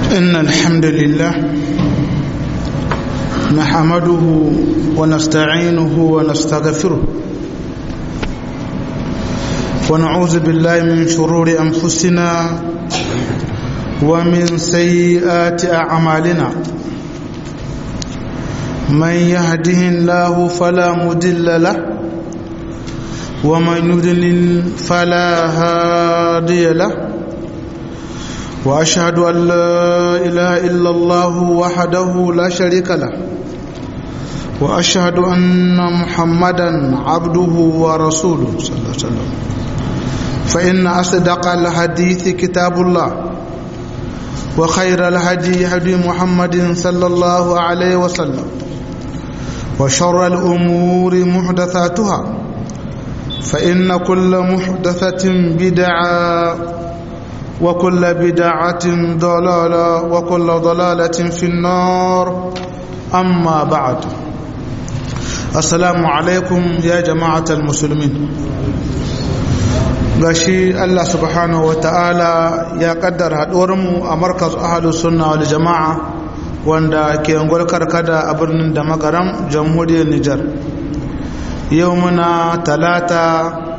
إن الحمد لله نحمده ونستعينه ونستغفره ونعوذ بالله من شرور أنفسنا ومن سيئات أعمالنا من يهده الله فلا مدل له ومن يضلل فلا هادي له واشهد ان لا اله الا الله وحده لا شريك له واشهد ان محمدا عبده ورسوله صلى الله عليه وسلم فان اصدق الحديث كتاب الله وخير الهدي هدي محمد صلى الله عليه وسلم وشر الامور محدثاتها فإن كل محدثة بدعة وكل بدعة ضلالة وكل ضلالة في النار أما بعد السلام عليكم يا جماعة المسلمين gashi Allah subhanahu wa ta'ala ya kaddara haɗuwarmu a markaz ahalus sunna wal jama'a wanda ke angol karkada a birnin da magaram jamhuriyar Nijar yau muna talata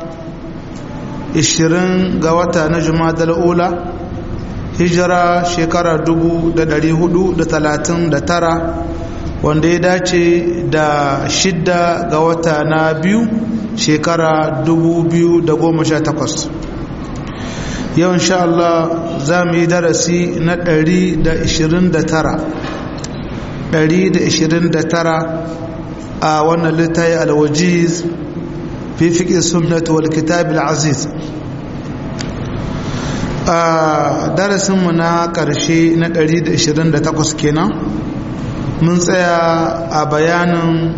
20 ga wata na jumadal ula hijira shekara 439 wanda ya dace da shidda ga wata na biyu shekara 2018 yau insha Allah za mu yi darasi na 129 129 a wannan littafi alwajiz fi fiƙi sunnat wal kitab al-aziz a darasinmu na ƙarshe na 128 kenan mun tsaya a bayanin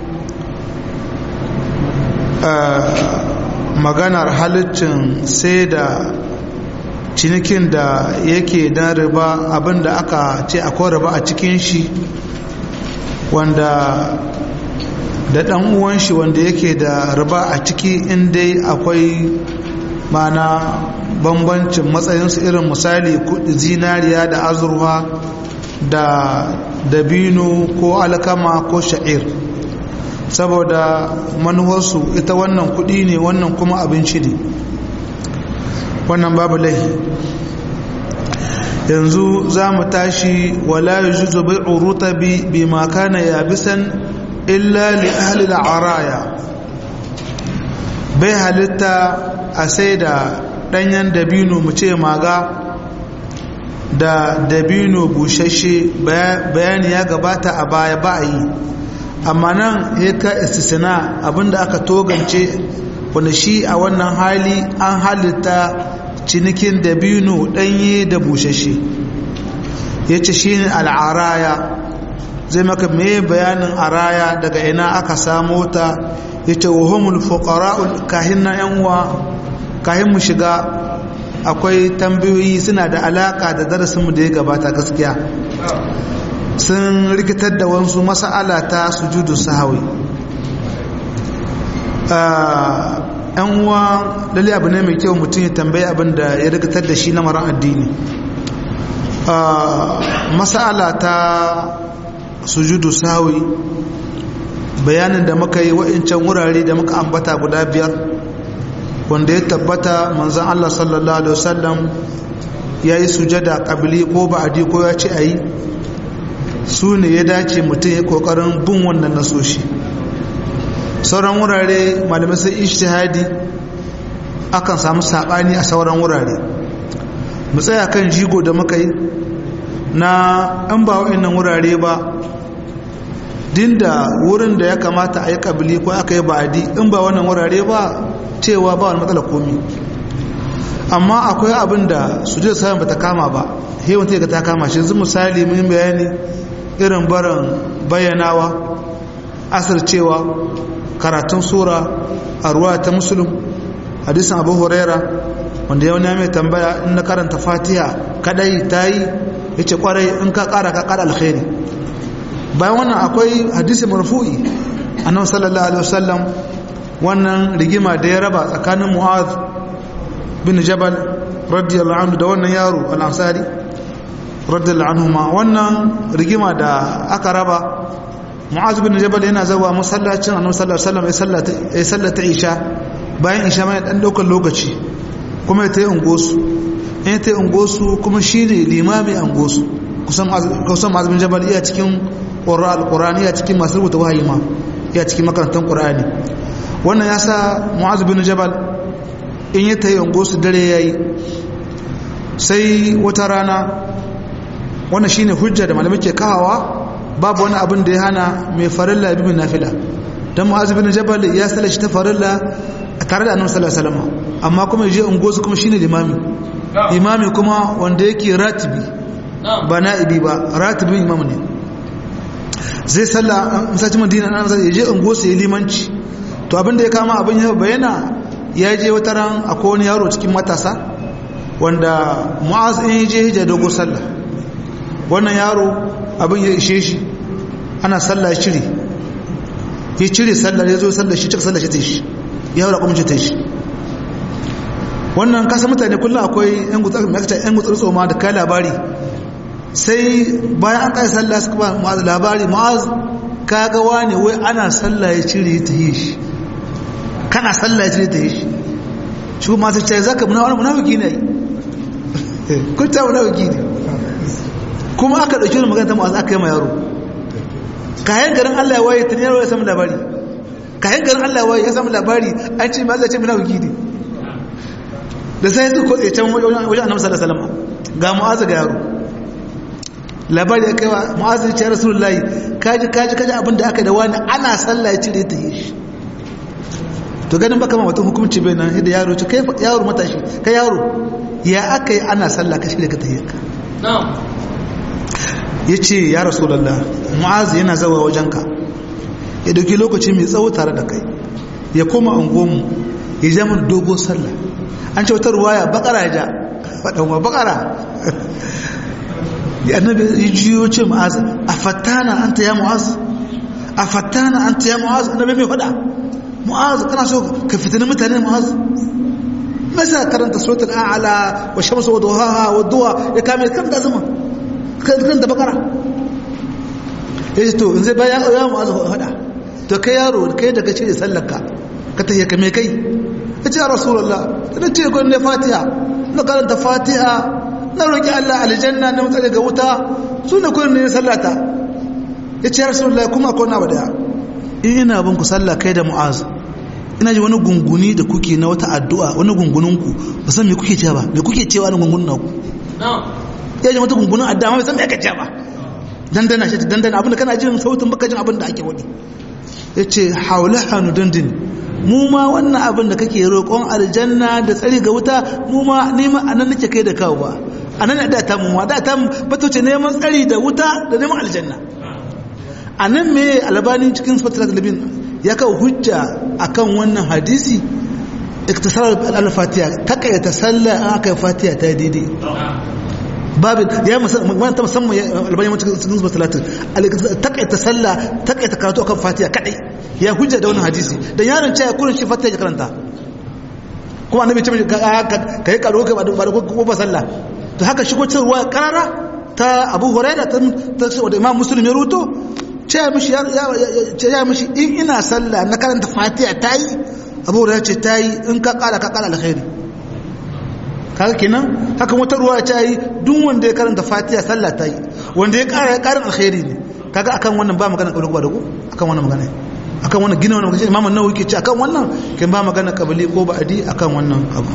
maganar halittin sai da cinikin da yake dan riba abinda aka ce akwai riba a cikin shi wanda da ɗan uwan shi wanda yake da riba a ciki inda akwai mana bambancin matsayinsu irin misali zinariya da azurfa da dabino ko alkama ko sha'ir saboda manuwarsu ita wannan kuɗi ne wannan kuma abinci ne wannan babu lahi yanzu za mu tashi wala yujuzu bai'u rutabi bima kana yabisan illa li ahli al-araya bai halitta a sai da danyen dabino mu ce maga da dabino bushashe bayani ya gabata a baya ba a yi amma nan ya ka istisna abinda aka togance wanda shi a wannan hali an halitta cinikin dabino danye da bushashe ya ce shi ne al'araya zai maka me bayanin araya daga ina aka samo ta yace wahumul fuqara'ul kahin na yan uwa kahin mu shiga akwai tambayoyi suna da alaka da darasin mu da ya gabata gaskiya sun rikitar da wasu mas'ala ta sujudu sahawi yan uwa lalle abu ne mai kyau mutum ya tambayi abin da ya rikitar da shi na maran addini mas'ala ta sujudu sawi bayanin da muka yi wa'incan wurare da muka ambata guda biyar wanda ya tabbata manzan Allah sallallahu alaihi wasallam ya yi sujada ƙabili ko ba'adi ko ya ce a yi su ne ya dace mutum ya ƙoƙarin bin wannan nasoshi sauran wurare malamai sai ishtihadi akan samu saɓani a sauran wurare mu tsaya kan jigo da muka yi na an ba wa'annan wurare ba dinda wurin da ya kamata a yi kabili ko aka yi ba'adi in ba wannan wurare ba cewa ba wani matsala komi amma akwai abin da su je sayan ba ta kama ba hewan ta ta kama shi yanzu misali mun bayani irin barin bayyanawa asir cewa karatun sura a ruwa ta musulun hadisin abu huraira wanda yau ne mai tambaya in na karanta fatiha kadai ta yi ya ce kwarai in ka kara ka kara alkhairi bayan wannan akwai hadisi marfu'i annabi sallallahu alaihi wasallam wannan rigima da ya raba tsakanin mu'az bin jabal radiyallahu anhu da wannan yaro al-ansari radiyallahu anhuma wannan rigima da aka raba mu'az bin jabal yana zawa masallacin annabi sallallahu alaihi wasallam ya sallata isha bayan isha mai dan daukar lokaci kuma ya tayi ungosu in ya tayi ungosu kuma shine limami ungosu kusan kusan mu'az bin jabal iya cikin qur'an alqur'ani iya cikin masu rubuta wahayi ma iya cikin makarantar qur'ani wannan yasa mu'az bin jabal in ya tayi ungosu dare yayi sai wata rana wannan shine hujja da malamai ke kawawa babu wani abin da ya hana mai farilla bi min nafila dan mu'az bin jabal ya salla shi ta farilla tare da annabi sallallahu alaihi wasallam amma kuma yaje ungozu kuma shine limami imami kuma wanda yake ratibi ba na'ibi ba ratibin imam ne zai salla misali madina nan zai yaje ungozu ya limanci to abin da ya kama abin ya bayyana ya je wata ran akwai wani yaro cikin matasa wanda mu'az in je hijja dogo sallah wannan yaro abin ya ishe shi ana sallah ya cire ya cire sallah ya zo sallah shi cika sallah shi ta shi ya haura kuma ta shi wannan kasa mutane kullum akwai yan gutsar tsoma da kai labari sai bayan an kai sallah suka ba mu'az labari mu'az ka ga wani wai ana sallah ya cire ta yi shi kana sallah ya cire ta yi shi shi kuma masu ce zaka muna wani munafiki ne kun ta munafiki ne kuma aka ɗauki wani magana ta mu'az aka yi ma yaro kayan garin Allah ya waye tun yaro ya samu labari kayan garin Allah ya waye ya samu labari an ce ma zai ce munafiki ne da sai su kotse can wajen annabi sallallahu alaihi wasallam ga mu'az ga yaro labari ya kai wa mu'az ya ce rasulullahi kaji kaji kaji abin da aka da wani ana sallah ya cire ta yi shi to ganin baka ma mutum hukunci bai nan da yaro ce kai yaro matashi kai yaro ya aka yi ana sallah ka shirya ka ta yi ka ya ce ya rasulallah mu'az yana zawa wajenka ya dauki lokaci mai tsawo tare da kai ya koma angonmu ya ja mun dogon sallah an ce wata ruwaya bakara ya ja faɗanwa bakara ya annabi ya jiyo ce mu'az a fattana an ta ya mu'az a fattana an ta ya mu'az annabi mai faɗa mu'az kana so ka fitini mutane mu'az masa karanta suratul a'la wa shamsu wa duhaha wa duha ya kame kan da zama kan da bakara yace to in zai bayan ya mu'az hada to kai yaro kai daga cire sallarka ka tahiya kame kai yace ya rasulullah ina ce ko ne fatiha na karanta fatiha na roki Allah aljanna na mutane ga wuta sune ko ne sallata yace ya rasulullah kuma ko na bada ina bin ku sallah kai da mu'az ina ji wani gunguni da kuke na wata addu'a wani gunguninku ba san me kuke cewa ba me kuke cewa na gungunin naku ya ji wata gungunin addu'a ma ba san me aka cewa ba dandana shi dandana abinda kana jin sautin baka jin abin da ake wani ya ce haula hannu dandini mu ma wannan abin da kake roƙon aljanna da tsari ga wuta mu ma nema a nan nake kai da kawo ba a nan da ta mu da ta bata ce neman tsari da wuta da neman aljanna a nan me albanin cikin fatilat labin ya kawo hujja akan wannan hadisi iktisar al-fatiha takaita sallah an aka yi fatiha ta daidai babu ya musamman ta musamman albani mutum cikin zuba talatin takaita sallah takaita karatu akan fatiha kadai ya hujja da wannan hadisi dan yaron cewa kurin shi fatiha ya karanta kuma annabi ce ka yi karo ka ba da ko ba sallah to haka shigo cin ruwa karara ta abu huraira ta da imam muslim ya ruto ce ya mishi in ina sallah na karanta fatiha ta yi abu huraira ce ta yi in ka kara ka kara alkhairi kaga kenan haka wata ruwa ta yi duk wanda ya karanta fatiha sallah ta yi wanda ya kara ya karin alkhairi ne kaga akan wannan ba magana kabili ko ba da ku akan wannan magana akan wannan gina wannan magana imamu nawawi ke ce akan wannan kin ba magana kabili ko ba'adi akan wannan abu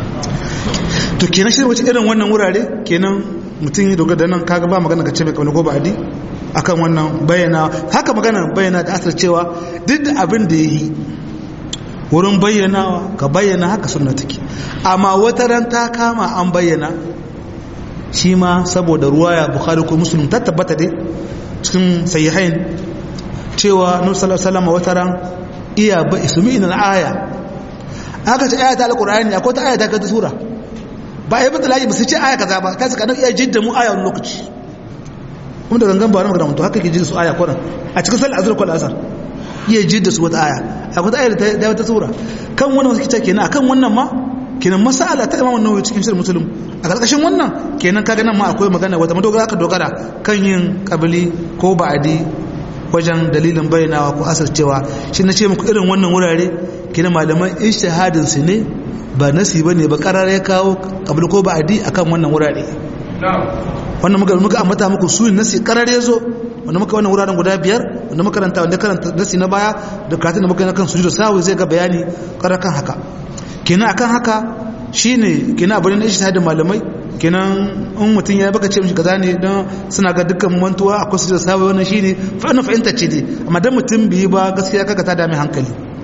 to kenan shi wace irin wannan wurare kenan mutum ya dogara da nan kaga ba magana ka ce mai kabili ko ba'adi akan wannan bayyana haka magana bayyana da asar cewa duk da abin da ya yi wurin bayyanawa ka bayyana haka sunna take amma wata ran ta kama an bayyana shi ma saboda ruwaya bukhari ko muslim ta tabbata dai cikin sahihain cewa nabi sallallahu alaihi wasallam wata ran iya ba ismi ina aya aka ce ayata alqur'ani akwai ta ayata ka sura ba ai bata laji ba su ce aya kaza ba kai suka iya jidda mu aya wani lokaci kuma da gangan ba wani magana to haka ke jidda su aya kwaran a cikin sallar azhar ko asar iya jidda su wata aya akwai ta aya da wata sura kan wannan wasu kice kenan akan wannan ma kenan masala ta imam nawawi cikin shirin musulun a ƙarƙashin wannan kenan kaga nan ma akwai magana wata madogara ka dogara kan yin kabili ko ba'adi wajen dalilin bayyanawa ko asircewa shi na ce muku irin wannan wurare kenan malaman ijtihadin su ne ba nasi bane ba karare ya kawo kabili ko ba'adi akan wannan wurare wannan muka muka ambata muku su nasi karare ya zo wanda muka wannan wuraren guda biyar wanda muka karanta wanda karanta nasi na baya da karatun da muka yi na kan sujudu sawi zai ga bayani karar kan haka kenan akan haka shine kenan abin da shi da malamai kenan in mutum ya baka ce mishi kaza ne don suna ga dukkan mantuwa akwai sujudu sawi wannan shine fa'ina fahimta ce dai amma dan mutum bai ba gaskiya kaga ta dame hankali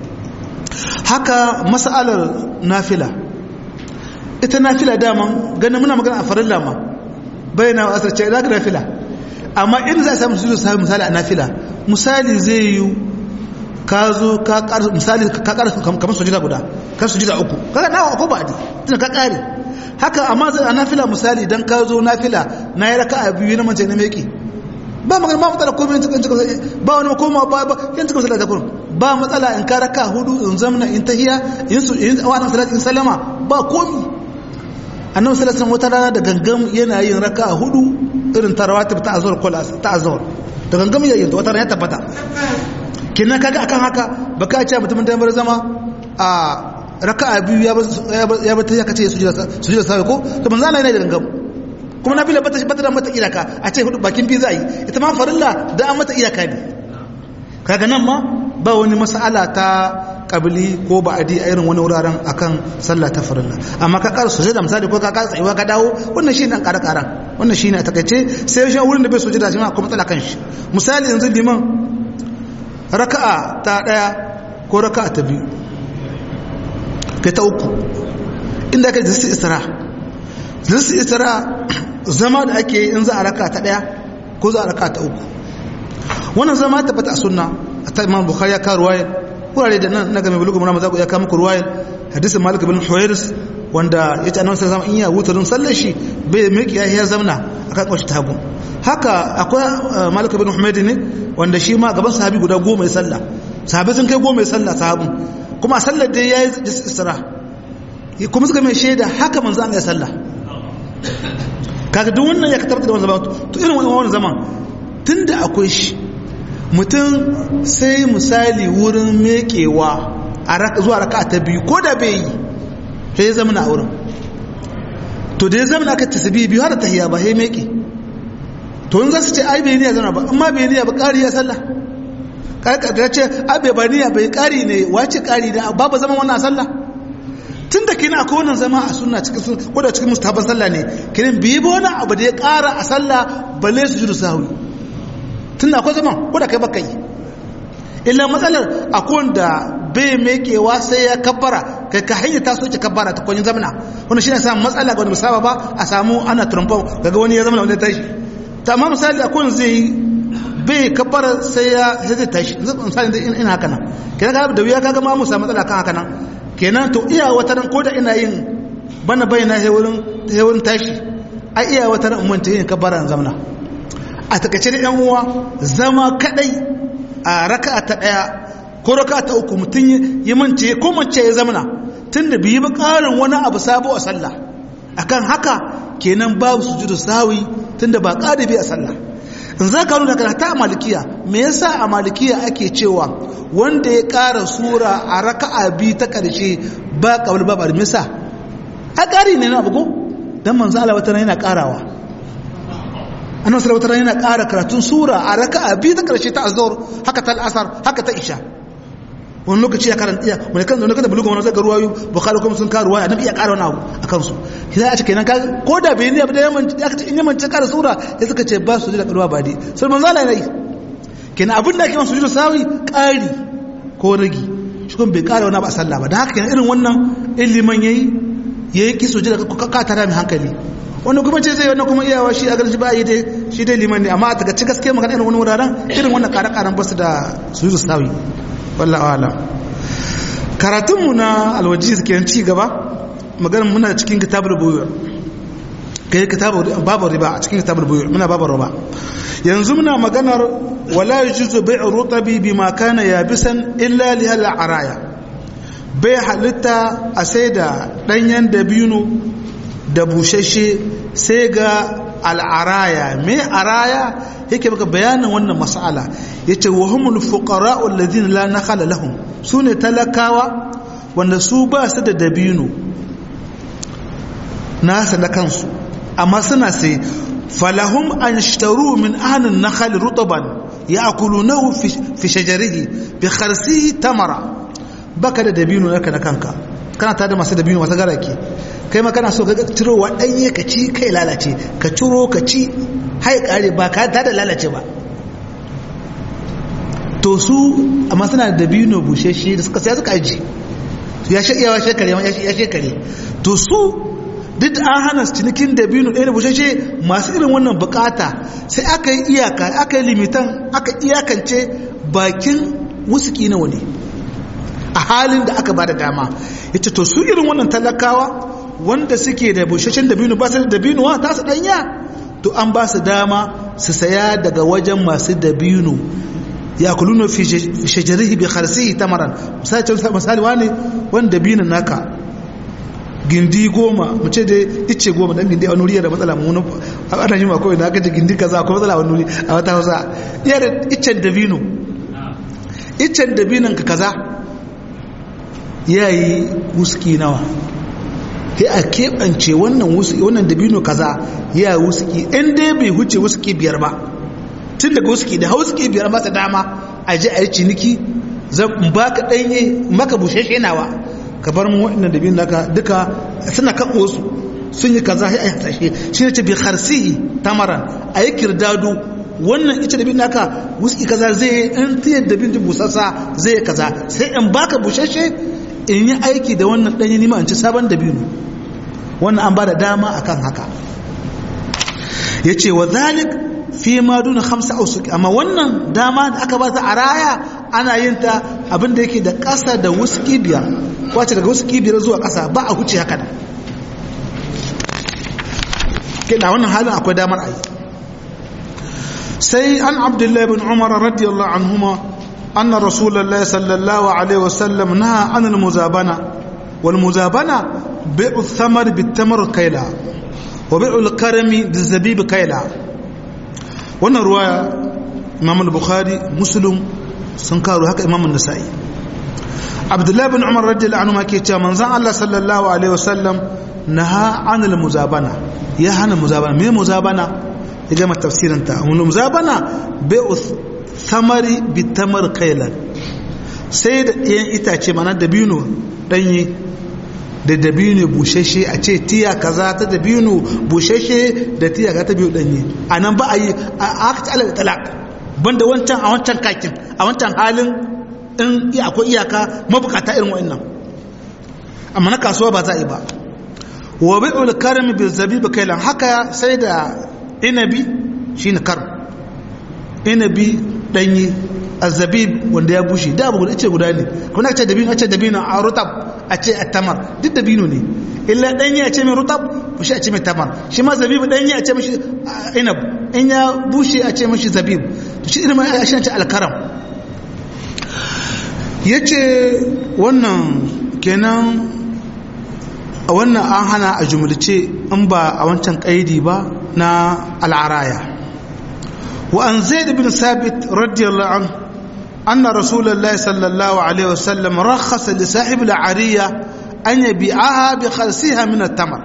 haka mas'alar nafila ita nafila daman ganin muna magana a farilla ma bayyana asar ce da nafila amma in za a samu sujudu sawi misali a nafila misali zai yi ka zo ka ƙara misali ka ƙara kamar sujida guda kan sujida uku kaga nawa ko ba adi tunda ka ƙare haka amma a nafila misali dan ka zo nafila na yi raka'a biyu na mace na meki ba magana ba matsala komai cikin cikin ba wani koma ba ba yan cikin sallah zakon ba matsala in ka raka hudu in zamna in tahiya in su in wannan salat in salama ba komi annabi sallallahu alaihi wata rana da gangam yana yin raka'a hudu irin tarawatib ta azhar ko ta azhar da gangam yayin wata rana ya tabbata kenan kaga akan haka baka ce mutumin da bar zama a raka'a biyu ya ya bata ya kace sujud sujud sai ko to manzo Allah yana da gangam kuma nafila bata bata da mata iyaka a ce hudu bakin biyu zai ita ma farilla da an mata iyaka ne kaga nan ma ba wani mas'ala ta kabili ko ba'adi a irin wani wuraren akan sallah ta farilla amma ka ƙara sujada misali ko ka ƙara tsayuwa ka dawo wannan shi ne ƙara ƙara wannan shi ne a takaice sai shi wurin da bai sujada shi ma akwai matsala kan shi misali yanzu liman raka'a ta ɗaya ko raka'a ta biyu kai ta uku inda ka jinsi istira jinsi istira zama da ake in za a raka'a ta ɗaya ko za a raka'a ta uku wannan zama ta fata a sunna a ta imam bukhari ya kawo ruwaya kurare da nan na game bulugu muna maza ya kawo muku ruwaya hadisin malik bin huwairis wanda ya ce annabi sallallahu alaihi in ya wutarin sallar shi bai miki ya zamna akan kwashi tagu haka akwai malik bin humaid ne wanda shi ma gaban sahabi guda goma ya sallah sahabi sun kai goma ya sallah sahabin kuma a sallar da ya yi isra kuma suka mai shaida haka manzo an ya sallah kaga duk wannan ya katabta da wannan zaman to irin wannan zaman tunda akwai shi mutum sai misali wurin mekewa a zuwa raka ta biyu ko da bai yi sai ya zama na wurin to da ya zama na aka tasbi biyu har ta hiya ba sai meke to in za su ce ai bai niyya zama ba amma bai niyya ba ƙari ya sallah da ce ai bai ba niyya bai ƙari ne wace ƙari ne babu zama wannan sallah tun da kina akwai wannan zama a sunna cikin ko da cikin mustahaban sallah ne kinin biyi ba wani abu da ya ƙara a sallah balle su jiru sahwi tun da akwai zaman ko da kai baka yi illa matsalar akwai wanda bai mekewa sai ya kabbara kai ka hanyar ta soke kabbara ta kwanyin zamana wannan shi ne samun matsala ga wani musaba ba a samu ana trumpon daga wani ya zama wani tashi ta amma misali akwai wani zai yi bai kabbara sai ya zai tashi misali da ina haka nan kenan ka da wuya kaga ma mu samu matsala kan haka nan kenan to iya wata ran ko da ina yin bana bayyana sai wurin sai wurin tashi a iya wata ran mun ta yin kabbara zamana a takaice da yan uwa zama kadai a raka'a ta daya ko raka'a ta uku mutum ya mance ko mace ya zamana tunda biyi ba karin wani abu sabo a sallah akan haka kenan babu sujudu sawi tunda ba qadibi a sallah in za ka nuna kana ta malikiya me yasa a malikiya ake cewa wanda ya ƙara sura a raka'a biyu ta ƙarshe ba ƙabar babar misa a ƙari ne na bugu don manzo Allah wata yana ƙarawa annabi sallallahu alaihi yana ƙara karatun sura a raka'a biyu ta ƙarshe ta azhar haka ta al'asar haka ta isha wani lokaci ya karanta iya wani kan zaune kan da bulugu wani zaga ruwayu bukhari kuma sun karuwa annabi iya ƙara wani abu a kansu sai a ce kenan ka ko da bai ne abu da yaman ya kace in yaman ce ƙara sura ya suka ce ba su da ƙarwa ba dai sai manzo Allah yayi kenan abin da ake masa sujudu sawi ƙari ko ragi shi kuma bai ƙara wani abu a sallah ba da haka kenan irin wannan iliman yayi yayi ki sujudu ka ka tara mai hankali wani kuma ce zai wannan kuma iyawa shi a garin shi ba yi dai shi dai liman ne amma a daga ci gaske magana irin wani wuraren irin wannan ƙara-ƙaran ba su da sujudu sawi wallah ala karatunmu na alwaji suke ci gaba maganin muna cikin kitabar buyur kai kitabar babu riba a cikin kitabar buyur muna babu riba yanzu muna maganar wala yujuzu bai'u rutabi bima kana yabisan illa li hal araya bai halitta a sai da ɗanyen dabino da bushashe sai ga al'araya mai araya yake maka bayanin wannan mas'ala ya ce wa humul fuqara'ul ladina la nakhala lahum su ne talakawa wanda su ba su da dabino nasa na kansu amma suna sai falahum an shtaru min ahlin nakhal rutaban ya'kulunahu fi shajarihi bi kharsihi tamara baka da dabino naka na kanka kana tada masu dabino masu garake kai ma kana so ka ciro wa danye ka ci kai lalace ka ciro ka ci hai kare ba ka tada lalace ba to su amma suna da dabino busheshe da suka sai suka aji ya shi iyawa shekare ya shekare to su duk da an hana cinikin dabino ɗaya da bushashe masu irin wannan bukata sai aka yi iyaka aka yi limitan aka iyakance bakin wusuki na wani a halin da aka ba da dama ita to su irin wannan talakawa wanda suke da bushashen dabino ba su da dabino wa ta su ɗanya to an ba su dama su saya daga wajen masu dabino ya kuluna fi shajarihi bi kharsihi tamaran misali misali wani wani dabino naka gindi goma mu ce dai ice goma dan gindi a wani wuri da matsala mu a ana yi makon na gaji gindi kaza akwai matsala wani wuri a wata hausa iya da icen dabino icen dabinon ka kaza ya yi wuski nawa sai a keɓance wannan wuski wannan dabino kaza ya yi wuski in dai bai huce wuski biyar ba tun daga wuski da hauski biyar masa dama a ji a yi ciniki zan baka ɗanye maka bushashe nawa ka bar mu waɗannan da biyun naka duka suna kaɓo su sun yi kaza sai a yi hasashe shi ne ce bi harsihi tamaran a yi kirdado wannan ita da biyun naka wuski kaza zai yi in tiyar da biyun busassa zai yi kaza sai in baka bushashe in yi aiki da wannan ɗanyi nima in ci sabon da biyun wannan an ba da dama akan haka ya ce wa zalik fi ma duna hamsa ausuki amma wannan dama da aka ba ta a raya ana yin ta abinda yake da ƙasa da wuski biyar wace daga wuski biyar zuwa ƙasa ba a huce haka da da wannan halin akwai damar a yi sai an abdullahi bin umar radiyallahu anhuma anna rasulullahi sallallahu alaihi wasallam naha anil muzabana wal muzabana bai'u thamar bit tamar kaila wa bai'u al-karami bil zabib kaila wannan ruwaya imam al-bukhari muslim sun karo haka imam an-nasa'i abdullahi bin umar radiyallahu anhu ke cewa manzon Allah sallallahu alaihi wasallam naha anil muzabana ya hana muzabana me muzabana ya gama tafsirin ta mun muzabana bai'u thamari bi tamar kailan sai da ɗayan itace mana dabino danye da dabino bushashe a ce tiya kaza ta dabino bushashe da tiya kaza ta biyu danye a nan ba a yi a akta alal talaq banda wancan a wancan kakin a wancan halin in akwai iyaka mabukata irin wa'annan amma na kasuwa ba za a yi ba wa bi'ul karmi bil zabib kailan haka sai da inabi shine kar inabi danye azabib wanda ya bushe da abu ce guda ne kuma ce dabino ce dabino a rutab a ce tamar duk dabino ne illa danye a ce mai rutab bushe a ce mai tamar shi ma zabib danye a ce mashi inab in ya bushe a ce mashi zabib to shi irin a shi ce alkaram yace wannan kenan a wannan an hana a jumlace in ba a wancan kaidi ba na al'araya wa an zaid bin sabit radiyallahu anhu أن رسول الله صلى الله عليه وسلم رخص لصاحب العرية أن يبيعها بخلصها من التمر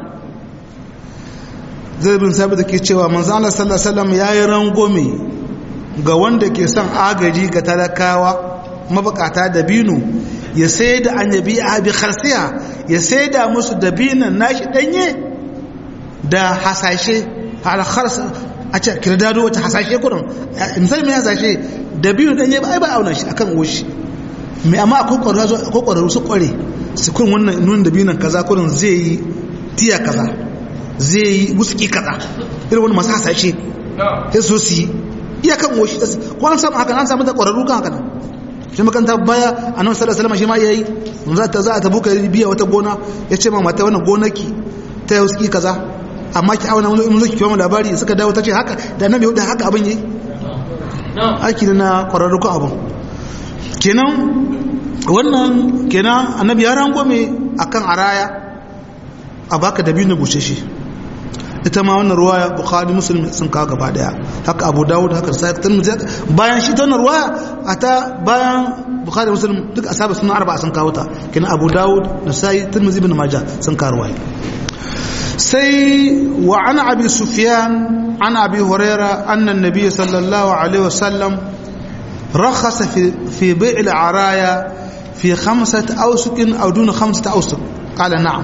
zai bin sabi da ke cewa manzan Allah sallallahu Alaihi wasallam ya yi rangome ga wanda ke son agaji ga talakawa mabukata da binu ya sai da an yabi a bi harsiya ya sai da musu da binan nashi danye da hasashe a ce kirdado wata hasashe kudin misali mai hasashe da biyu danye ba ai ba auna shi akan goshi mai amma akwai ƙwararru su ƙware su kun wannan nun da biyu nan kaza kudin zai yi tiya kaza zai yi wuski kaza irin wani masu hasashe sai so su yi iya kan goshi ko an samu haka an samu da ƙwararru kan haka nan shi makanta baya a nan sallar salama shi ma ya yi za ta za a tabu ka biya wata gona ya ce ma mata wannan gonaki ta yi wuski kaza amma ki auna mun zo ki kiwa labari suka dawo ta ce haka da annabi da haka abin yi aiki na kwararru ko abin kenan wannan kenan annabi ya rangwame akan araya a baka dabino bushashe ita ma wannan ruwaya bukhari muslim sun kawo gaba daya haka abu dawud haka sai tirmidhi bayan shi ta wannan ruwaya ata bayan bukhari muslim duk ashabu sunan arba'a sun kawo ta kenan abu dawud da sai tirmidhi ibn majah sun kawo ruwaya sai wa an abi sufyan an abi huraira anna an-nabiy sallallahu alaihi wasallam رخص في في بيع العرايا في خمسة أوسق أو دون خمسة أوسق قال نعم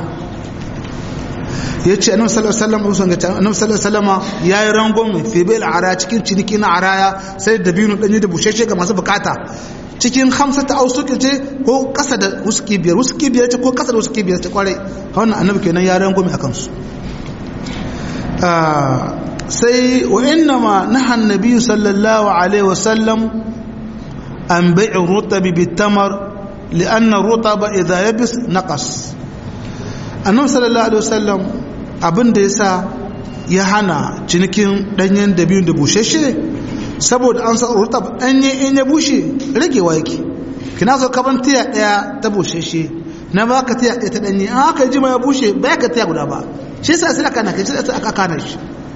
yace annabi sallallahu alaihi wasallam usan ga annabi sallallahu alaihi wasallam yayi rangon fi bil araya cikin ciniki na araya sai da binu danyi da busheshe ga masu bukata cikin hamsata ausuki ce ko kasa da uski biyar uski biyar ce ko kasa da uski biyar ce kwarai wannan annabi kenan ya rangon akan su sai wa inna ma naha annabi sallallahu alaihi wasallam an bai'u rutabi bitamar لأن الرطب إذا يبس نقص annabi sallallahu alaihi wasallam abin da yasa ya hana cinikin danyen dabino da bushashe saboda an sa rutab danye in ya bushe ragewa yake kina zo kaban tiya daya ta bushashe na baka tiya daya ta danye an aka jima ya bushe ba ka tiya guda ba shi yasa sai aka naka shi yasa aka kana shi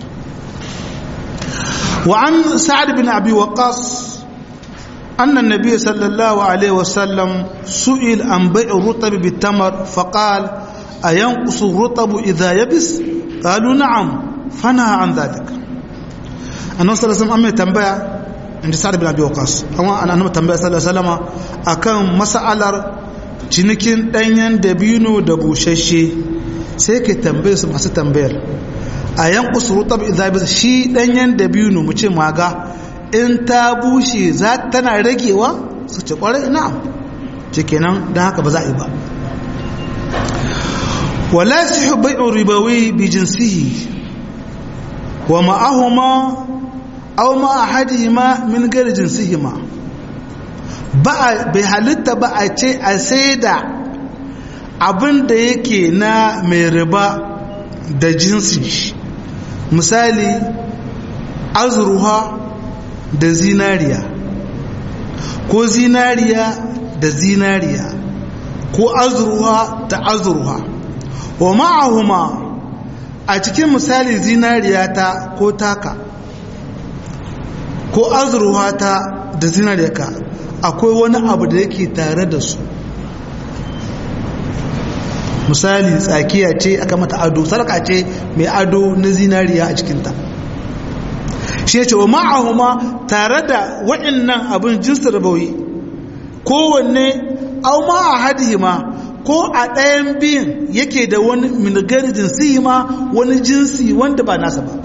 wa an sa'ad bin abi waqas أن النبي صلى الله عليه وسلم سئل عن بيع الرطب بالتمر فقال أينقص الرطب إذا يبس قالوا نعم فنهى عن ذلك النبي صلى الله عليه وسلم تنبأ عند سعد بن أبي وقاص أما أنا تنبأ صلى الله عليه وسلم أكان مسألة cinikin ɗanyen dabino da bushashe sai ka tambaye su masu tambayar a yan kusurutab idan shi ɗanyen dabino mu ce maga in ta bushe za tana ragewa su ce kwarai na'am ce kenan don haka ba za a yi ba wala sihu bai'u ribawi bi jinsihi wa ma'ahuma aw ma ahadihima min ghairi jinsihima ba bai halitta ba a ce a saida abin da yake na mai riba da jinsi misali azruha da zinariya ko zinariya da zinariya ko azurwa da azurwa wa ma'ahuma a cikin misali zinariya ta ko taka ko azurwa ta da zinariya ka akwai wani abu da yake tare da su misali tsakiya ce aka mata ado sarka ce mai ado na zinariya a cikinta shi ya ce wa ma'ahuma tare da waɗannan abin jinsu rabawi kowanne au ma a hadihima ko a ɗayan biyun yake da wani minigari jinsi ma wani jinsi wanda ba nasa ba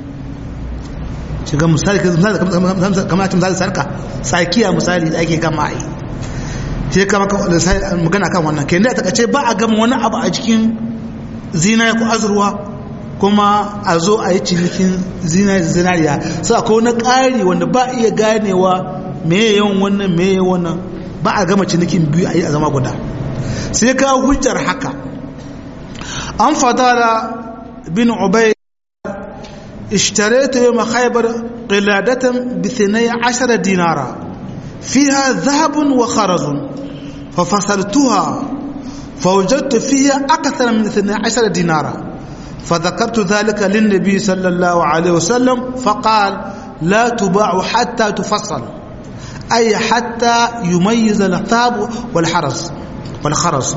shiga misali kamar cin misali sarka tsakiya misali da ake gama a yi shi kama magana kan wannan ke da ta ba a gama wani abu a cikin zinaya ko azurwa kuma a zo a yi cinikin zinariya sai akwai wani ƙari wanda ba iya ganewa meye yawan wannan meye wannan ba a gama cinikin biyu a yi a zama guda sai ka hujjar haka an fadara bin ubay اشتريت يوم خيبر قلادة بثني عشر دينارا فيها ذهب وخرز ففصلتها فوجدت فيها أكثر من اثني عشر دينارا فذكرت ذلك للنبي صلى الله عليه وسلم فقال لا تباع حتى تفصل أي حتى يميز الثاب والحرس والخرز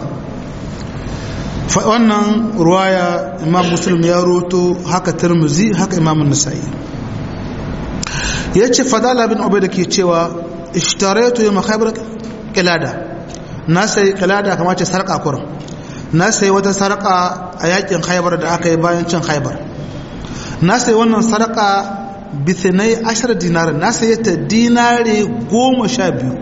فأنا رواية إمام مسلم يروتو هكا ترمزي هكا إمام النسائي yace fadala bin ubayda ke cewa ishtaraitu yawma khaybar qilada na sai qilada kamar ce sarka kurum na sai wata sarka a yakin khaybar da aka yi bayan cin khaybar na sai wannan sarka bithinai ashar dinar na sai ta dinare goma sha biyu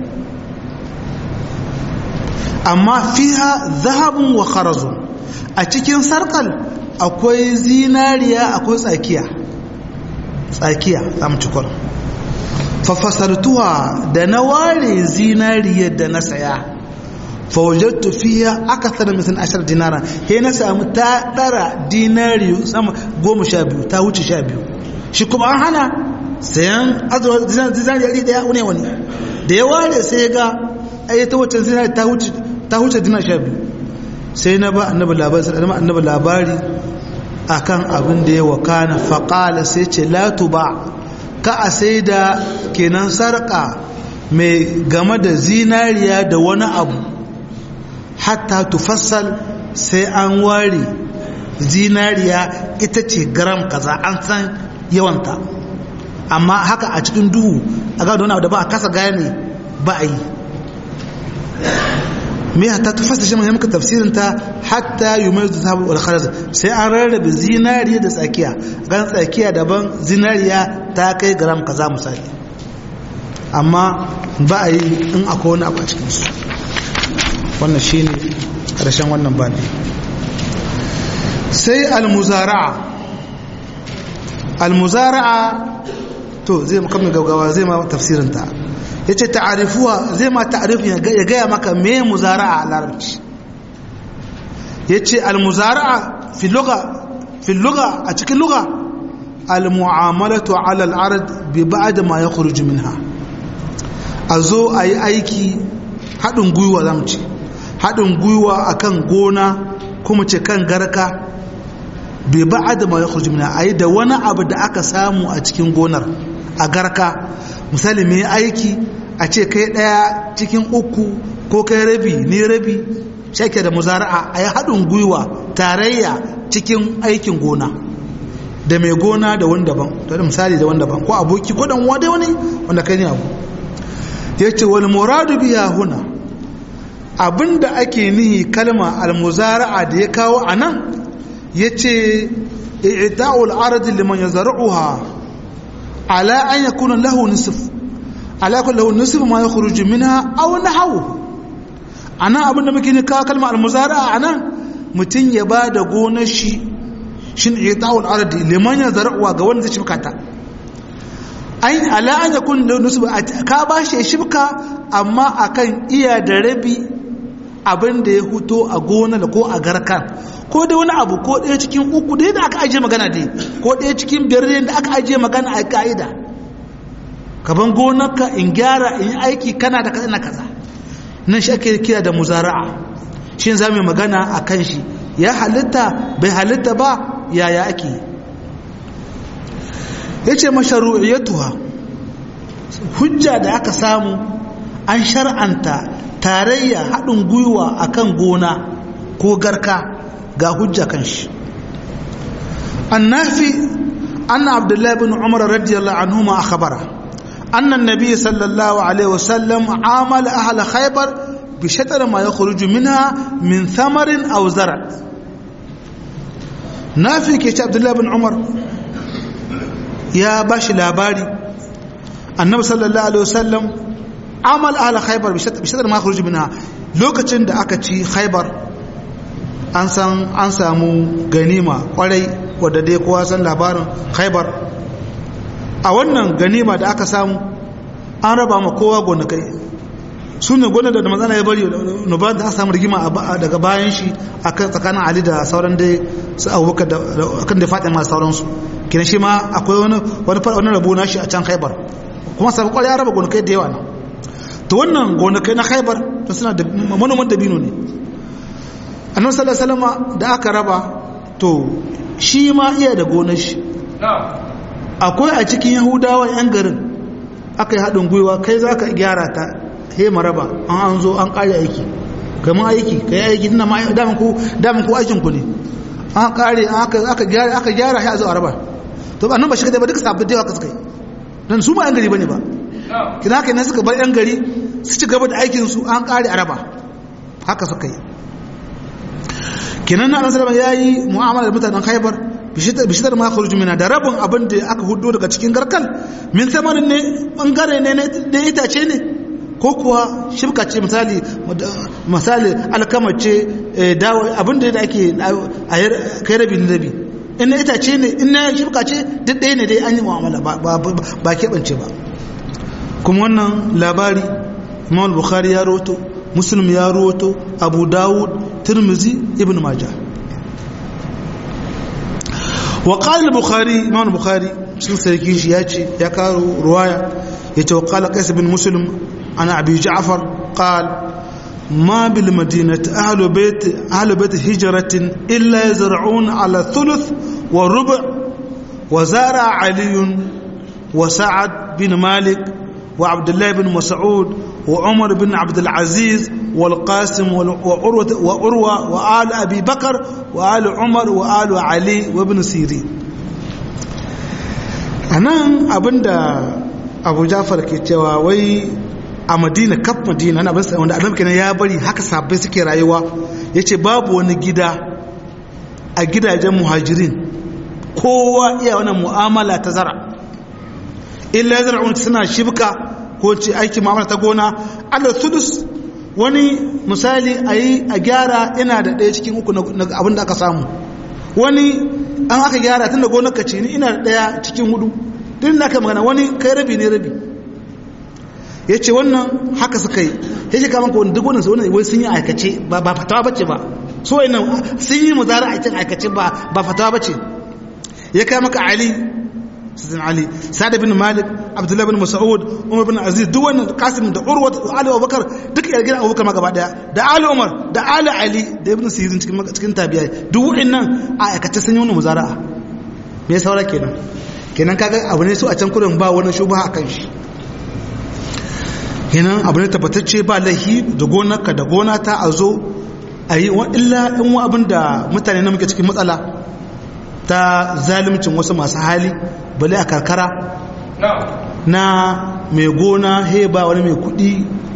amma fiha zahabun wa kharazun a cikin sarkal akwai zinariya akwai tsakiya tsakiya za mu cikon fafasartuwa da na ware zinariyar da na saya fawajattu fiya aka tsara misan ashar dinara he na samu ta dara dinari sama goma sha biyu ta wuce sha biyu shi kuma an hana sayan zinariyar daya ne wani da ya ware sai ga ai ta wacce zinari ta huce ta huce dinar sha biyu sai na ba annabi labari sai na annabi labari akan abin da ya wakana faqala sai ce la tuba ka a sai da kenan sarka mai game da zinariya da wani abu hatta tufassal sai an ware zinariya ita ce gram kaza an san yawanta amma haka a cikin duhu a ga wani abu da ba a kasa gane ba a yi me hatta tufassa shi mai muka tafsirin ta hatta yumayyu zahabu wal kharaz sai an rarrabe zinariya da tsakiya gan tsakiya daban zinariya ta kai gram kaza misali amma ba a yi in akwai wani abu a cikin su wannan shine karshen wannan bani sai al-muzara'a al-muzara'a to zai maka mai gaugawa zai ma tafsirin ta yace ta'arifuwa zai ma ta'arifin ya gaya maka me muzara'a a larabci yace al-muzara'a fi lugha fi lugha a cikin lugha al-mu'amalatu 'ala al-ard bi ba'd ma yakhruju minha azo ayi aiki hadin gwiwa zamu ce hadin gwiwa akan gona kuma ce kan garka bai ba'ad ma yakhruju minha ayi da wani abu da aka samu a cikin gonar a garka misali mai aiki a ce kai daya cikin uku ko kai rabi ne rabi shake da muzara'a ayi haɗin gwiwa tarayya cikin aikin gona da mai gona da wani daban da misali da wani daban ko aboki ko dan wani wani wanda kai ne abu yace wal muradu biya huna abinda ake nihi kalma al muzara'a da ya kawo anan yace i'ta'ul ard liman yazra'uha ala an yakuna lahu nisf ala yakuna lahu nisf ma yakhruju minha aw nahwu ana abin da muke ne kawo kalma al-muzara'a anan mutun ya bada gonar shi shin i'ta'ul ard liman yazra'uha ga wanda zai shibka ta ayin ala an yakuna lahu nisf ka bashi shibka amma akan iya da rabi abin da ya huto a gonar ko a garkan ko da wani abu ko ɗaya cikin uku da yadda aka ajiye magana dai ko ɗaya cikin biyar da aka ajiye magana a ka'ida kaban gonarka in gyara in aiki kana da kaza na kaza nan shi ake kira da muzara'a shi za mu magana a kan shi ya halitta bai halitta ba yaya ake ya ce masharu'iyatuwa hujja da aka samu an shar'anta tarayya haɗin gwiwa akan gona ko garka ga hujja kan shi annafi anna abdullahi bin umar radiyallahu anhuma akhbara anna an-nabiy sallallahu alaihi wasallam amala ahla khaybar bi shatr ma yakhruju minha min thamarin aw zar' nafi ke ce abdullahi bin umar ya bashi labari annabi sallallahu alaihi wasallam amal ahla khaybar bi shatr ma yakhruju minha lokacin da aka ci khaybar an san an samu ganima kwarai wadda dai kowa san labarin khaibar a wannan ganima da aka samu an raba ma kowa gonakai su ne gonar da matsala ya bari nubar da aka samu rigima daga bayan shi a tsakanin ali da sauran dai su abubakar da kan da faɗin masu sauransu kina shi ma akwai wani wani rabo na shi a can khaibar kuma sabu kwarai ya raba gonakai da yawa nan to wannan gonakai na khaibar suna da manoman dabino ne annabi sallallahu alaihi wasallam da aka raba to shi ma iya da gonar shi akwai a cikin yahudawa yan garin aka yi haɗin gwiwa kai za ka gyara ta he maraba an an zo an ƙare aiki kamar aiki ka yi aiki tana damin ku damin ku aikin ku ne an ƙare aka gyara aka gyara ya zo a raba to ba nan ba shi kadai ba duka sabbin da yawa ka suka yi dan su ba yan gari bane ba kina haka ne suka bar yan gari su ci gaba da aikin su an ƙare a raba haka suka yi kenan na annabi sallallahu ya yi mu'amala da mutanen Khaibar bishitar ma kharuju mina da rabin abin da aka hudo daga cikin garkal min samanin ne bangare ne da itace ne ko kuwa shibka ce misali misali alkama ce dawo abin da ake a kai rabi na rabi in na itace ne in na shibka ce duk ɗaya ne dai an yi mu'amala ba keɓance ba kuma wannan labari imam bukhari ya roto muslim ya roto abu dawud tirmizi ibn majah wa qala al-bukhari imam al-bukhari sun sarki shi yace ya karo ruwaya yace wa qala qais bin muslim ana abi ja'far قال ما بالمدينة أهل بيت أهل بيت هجرة إلا يزرعون على الثلث والربع وزارع علي وسعد بن مالك وعبد الله بن مسعود وعمر بن عبد العزيز والقاسم وعروة, وعروة وآل أبي بكر وآل عمر وآل علي وابن سيرين أنا أبدا أبو جعفر كيتوا وي a madina kaf madina na abin wanda annabi kenan ya bari haka sabbai suke rayuwa yace babu wani gida a gidajen muhajirin kowa iya wannan mu'amala ta zara illa zar'un suna shibka ko ce aiki mu'amala ta gona Allah sudus wani misali ayi a gyara ina da ɗaya cikin uku na abin da aka samu wani an aka gyara tun da gonar ka ce ni ina da ɗaya cikin hudu tun da aka magana wani kai rabi ne rabi ya ce wannan haka suka yi ya ce kama kawai duk wannan wani wai sun yi aikace ba fatawa bace ba so wai nan sun yi muzara a cikin aikace ba ba fatawa bace ya kai maka ali sidin ali sa'ad bin malik abdullahi bin mas'ud umar bin aziz duk wannan qasim da urwa da ali abubakar duk yargin abubakar ma gaba daya da ali umar da ali ali da ibn sirin cikin cikin tabi'ai duk wa'annan a aikace sun yi wannan muzara'a me saura kenan kenan kaga abu ne so a can kurin ba wani shubha akan shi kenan abu ne tabbatacce ba laihi da gonarka da gona ta a zo a yi illa in wa abin da mutane na muke cikin matsala ta zalimcin wasu masu hali bale a karkara na mai gona he ba wani mai kudi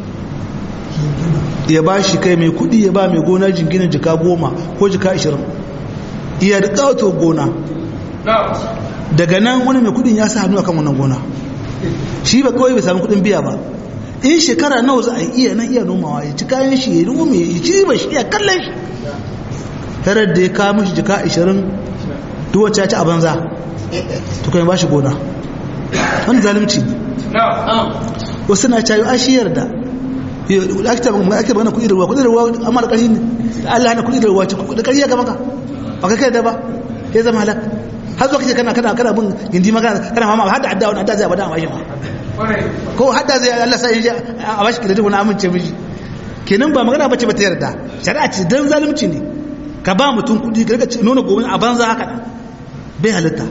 ya ba shi kai mai kudi ya ba mai gona jinginin jika goma ko jika ashirin iya da ƙawato gona daga nan wani mai kudin ya sa hannu akan wannan gona shi ba kawai bai sami kudin biya ba in shekara nawa za a iya nan iya nomawa ya ci kayan shi ya nome ya ci ba shi iya kallon shi tarar da ya kawo mashi jika 20 duwace ya ci a banza to kai ba shi gona wani zalimci wasu na cayo a shi yarda ake magana kuɗi da ruwa kuɗi da ruwa amma da ƙarfi ne Allah hana kuɗi da ruwa ce da ƙarfi ya ga maka ba ka kai da ba ya zama halak har zuwa kace kana kana kana bin gindi magana kana mama har da adda wani adda zai bada amma shi ma ko hadda zai Allah sai ya a bashi kredit wani amince miji kenan ba magana bace ba ta yarda shari'a ce dan zalunci ne ka ba mutum kudi ka rika nuna gobe a banza haka bai halitta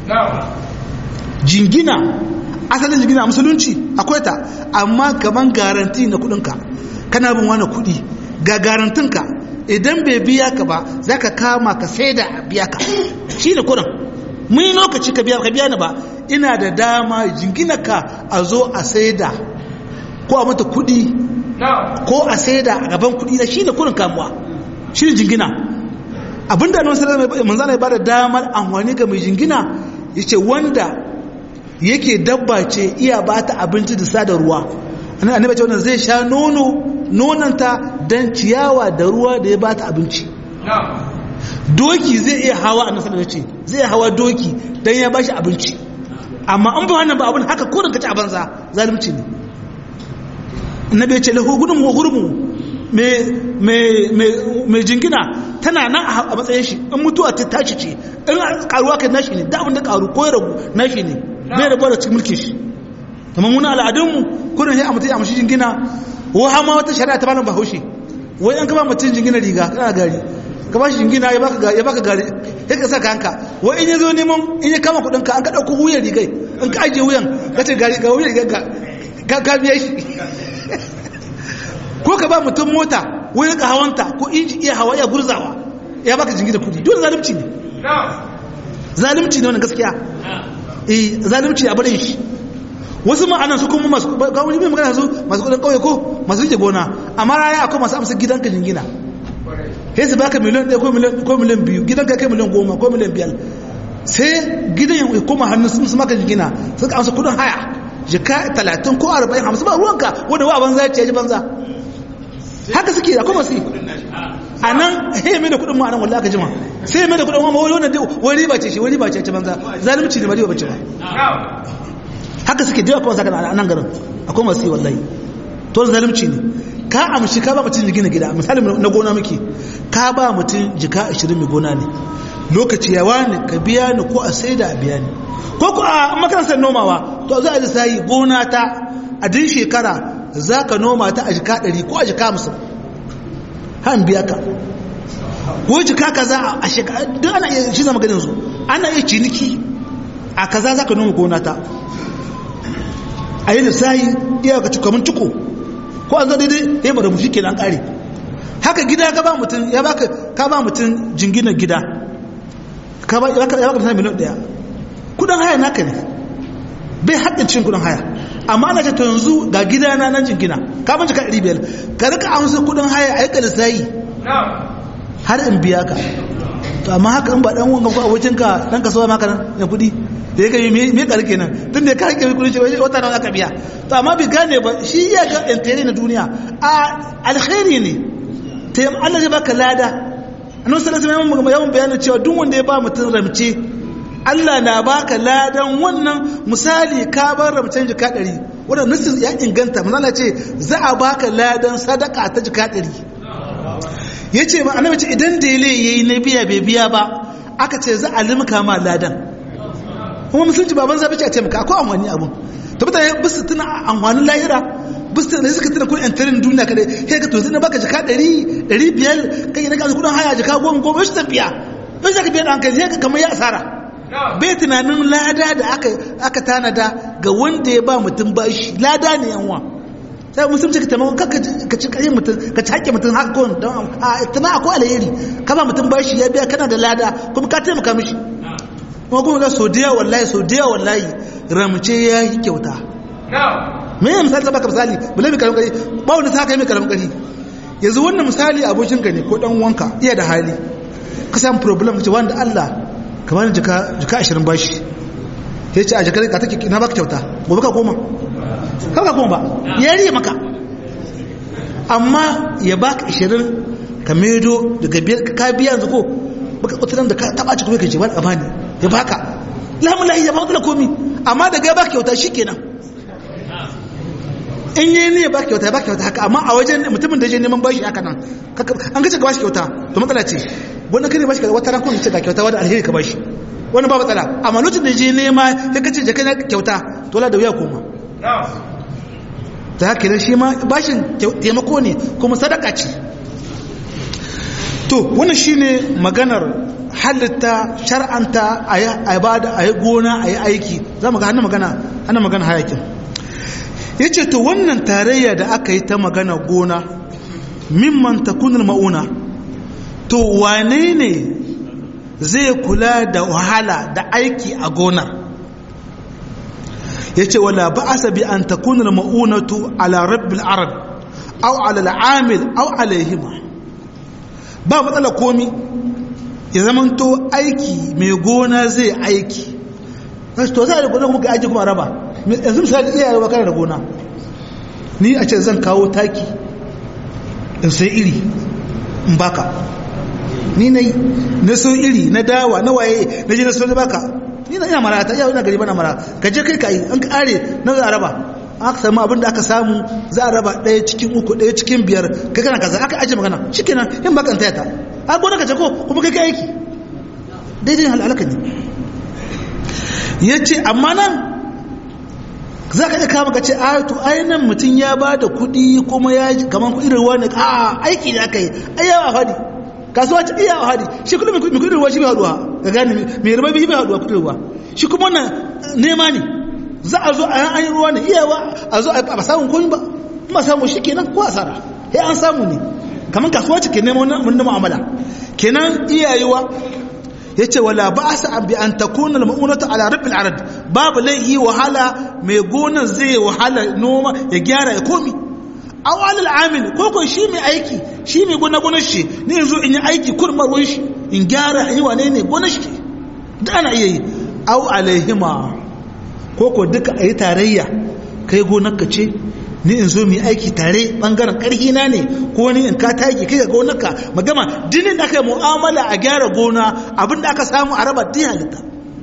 jingina asalin jingina a musulunci akwai ta amma kaman garanti na kudinka kana bin wani kudi ga garantinka idan bai biya ka ba za ka kama ka sai da biya ka shi ne kudin mun lokaci ka biya ka biya ni ba ina da dama jingina ka a zo a saida ko a mata kudi ko a saida a gaban kudi na shine kurin kamuwa shine jingina abinda annabi sallallahu alaihi wasallam ya bada damar amfani ga mai jingina yace wanda yake dabba ce iya bata abinci da sada ruwa annabi ce wannan zai sha nono nonanta dan ciyawa da ruwa da ya bata abinci doki zai iya hawa a nasarar da ce zai iya hawa doki don ya bashi abinci amma an ba wannan ba abin haka kodin ka ci a banza zalimci ne na bai ce lahu gudun wa gurmu mai jingina tana nan a matsayin shi in mutuwa ta tashi ce in karuwa kai nashi ne da abin da karu ko ya ragu nashi ne bai rabuwa da cikin mulkin shi kamar muna al'adunmu kudin ya mutu ya mashi jingina wa hama wata shari'a ta malam bahaushe wai an kaba mutum jingina riga kana gari ka ba shi jingina ya baka ya baka gari sai ka saka hanka wai in ya zo neman in ya kama kudin ka an ka dauko wuyan rigai in ka ajiye wuyan ka ce gari ga wuyan rigar ka ka biya shi ko ka ba mutum mota wai ka hawanta ko inji iya hawa ya gurzawa ya baka jingina kudi dole zalunci ne zalunci ne wannan gaskiya eh zalunci a barin shi wasu ma'anan su kuma masu ga wani mai magana su masu kudin kauye ko masu rike gona amma raya akwai masu amsa gidanka jingina sai su baka miliyan ɗaya ko miliyan biyu gidan ka kai miliyan goma ko miliyan biyar sai gidan ya koma hannun sun su maka jigina sun ka amsa kudin haya jika talatin ko arba'in hamsin ba ruwanka wanda wa banza ya ce ya ji banza haka suke da kuma su a nan he mai da kudin ma'anan wallah ka jima sai mai da kudin wani wani wani riba ce shi wani riba ce ci banza zalunci ne ba riba bace ba haka suke da yawa kuma saka a nan garin akwai masu yi wallahi to zalunci ne ka amshi ka ba mutum gina gida misali na gona muke ka ba mutum jika 20 mai gona ne lokaci ya wani ka biya ni ko a sai da a biya ni ko ku a makarantar nomawa to za a ji sayi gona ta a din shekara za ka noma ta a jika ɗari ko a jika musu han biya ka ko jika ka za a shekara duk ana iya shi zama ganin su ana iya ciniki a kaza za ka noma gona ta a yi lissahi iya ka cikamin tuko ko an zo daidai ya bada mushi kenan kare haka gida ka ba mutum ya baka ka ba mutum jinginar gida ka ba ya baka mutum miliyan daya kudin haya naka ne bai haɗin cin kudin haya amma ana ce to yanzu ga gida na nan jingina ka ban jika ɗari biyar ka rika amsa kudin haya a yi ka lissahi har in biya ka to amma haka in ba dan wanga ko abokinka dan kasuwa maka nan ya kudi da ya kai me ka rike nan tun da ka rike kudi shi wata nan aka biya to amma bi gane ba shi ya ga intere na duniya a alkhairi ne ta yi Allah zai baka lada annabi sallallahu alaihi wasallam yawan bayanin cewa duk wanda ya ba mutum ramce Allah na baka ladan wannan misali ka bar ramcen jika ɗari wannan nasin ya inganta manzala ce za a baka ladan sadaka ta jika ɗari ya ce ba annabi ce idan dele yayi na biya bai biya ba aka ce za a limka ma ladan kuma musulunci baban zabi ce a taimaka akwai amfani abun to mutane bisu tuna amfanin lahira bisu da suka tuna kudin tarin duniya kadai kai ka to zai baka jaka ɗari ɗari biyar kai na ka kudin haya jaka goma goma shi tafiya bai zaka biya da hankali sai ka kamar ya asara bai tunanin lada da aka aka tanada ga wanda ya ba mutum bashi lada ne yanwa sai musulunci ka taimako ka ci kayan mutum ka ci haƙƙin mutum haka kawai don a tana akwai alheri ka ba mutum bashi ya biya kana da lada kuma ka taimaka mishi kuma kuma ga sau da yawa wallahi sau da yawa wallahi ramce ya yi kyauta me ya misali baka misali bala mai karamin kari ba wani ta kai mai karamin kari yanzu wannan misali abokin ka ne ko dan wanka iya da hali ka samu problem ce wanda Allah ka bani jika jika 20 bashi ya ce a jikar ka take na baka kyauta gobe ka koma kaka kuma ba ya riye maka amma ya baka 20 ka medo daga biyar ka biya yanzu ko baka kuturan da ka taba ci kuma ka ce ba amani ya baka lamun lahi ya baka da komi amma daga ya baka kyauta shikenan in yi ne ya baka kyauta ya baka kyauta haka amma a wajen mutumin da je neman bashi haka nan an gace ka bashi kyauta to matsala ce wannan kare bashi wata ran kun ce ga kyauta wani alheri ka bashi wani ba matsala amma lokacin da je nema ya kace je kana kyauta to la da wuya koma ta haka shi ma bashin taimako ne kuma sadaka ce to wannan shine maganar halitta shar'anta a yi bada a yi gona a yi aiki za mu ga hannun magana hannun magana hayakin ya ce to wannan tarayya da aka yi ta magana gona mimman takunar ma'una to wane ne zai kula da wahala da aiki a gonar ya ce wala ba asa bi an takunar ma'unatu ala rabbil arab au ala al'amil au alaihima ba matsala komi ya zamanto aiki mai gona zai aiki to za a da gona kuma ka aiki kuma raba yanzu misali iya yawa kana da gona ni a ce zan kawo taki in sai iri in baka ni na yi na so iri na dawa na waye na je na so na baka ni na ina mara ta iya ina gari bana mara ka je kai ka yi an kare na za a raba aka samu abin da aka samu za a raba ɗaya cikin uku ɗaya cikin biyar kai kana kaza aka ajiye magana shi kenan yin bakan taya ta a gona ka ce ko kuma kai ka aiki daidai halalaka ne ya ce amma nan za ka iya kama ka ce a to ainihin mutum ya ba da kuɗi kuma ya kamar kuɗi ruwa ne a aiki da aka yi ayyawa hadi kasuwa ce iya hadi shi kuɗi mai kuɗi ruwa shi bai haɗuwa ga gane mai ruwa bai haɗuwa kuɗi ruwa shi kuma wannan nema ne za a zo a yan ayi ruwa ne iyawa a zo a samun komi ba ba samu shi kenan ko asara sai an samu ne kamar kasuwa ce ke neman wannan mu'amala kenan iyayewa ya ce wala ba a sa bi an ta kuna ma'unata ala rabin arad babu laihi wahala mai gonar zai wahala noma ya gyara ya komi aw alal amil ko ko shi mai aiki shi mai gona gonar shi ne yanzu in yi aiki kurmar ruwan shi in gyara yi wane ne gonar shi da ana iya yi aw alaihima ko ko duka a yi tarayya kai gonar ka ce ni in zo mu aiki tare bangaren karhi na ne ko ni in ka taki kai ga gonarka magama dinin da aka yi mu'amala a gyara gona abin da aka samu a raba din halitta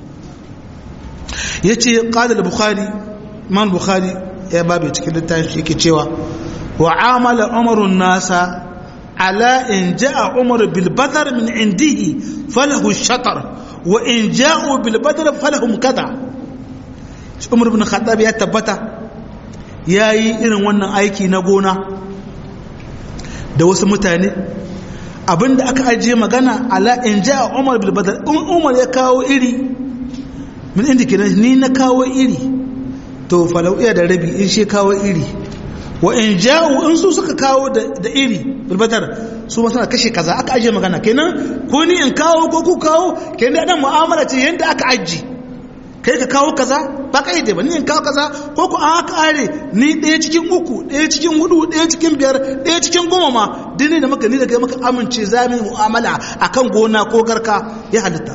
yace qala al-bukhari man bukhari ya babu cikin littafin shi yake cewa wa amala umaru nasa ala in jaa umar bil badar min indihi falahu shatar wa in ja'u bil badar falahum kada umar ibn khattab ya tabbata ya yi irin wannan aiki na gona da wasu mutane abinda aka ajiye magana ala in ja umar bilbadar in umar ya kawo iri min inda kenan ni na kawo iri to falau iya da rabi in shi kawo iri wa in ja'u in su suka kawo da iri bilbadar su ma suna kashe kaza aka ajiye magana kenan ko ni in kawo ko ku kawo kenan da mu'amala ce yadda aka ajiye kai ka kawo kaza ba ka yi ba ni in kawo kaza ko ku an kare ni ɗaya cikin uku ɗaya cikin hudu ɗaya cikin biyar ɗaya cikin goma ma dini da maka ni da kai maka amince za mu mu'amala akan gona ko garka ya halitta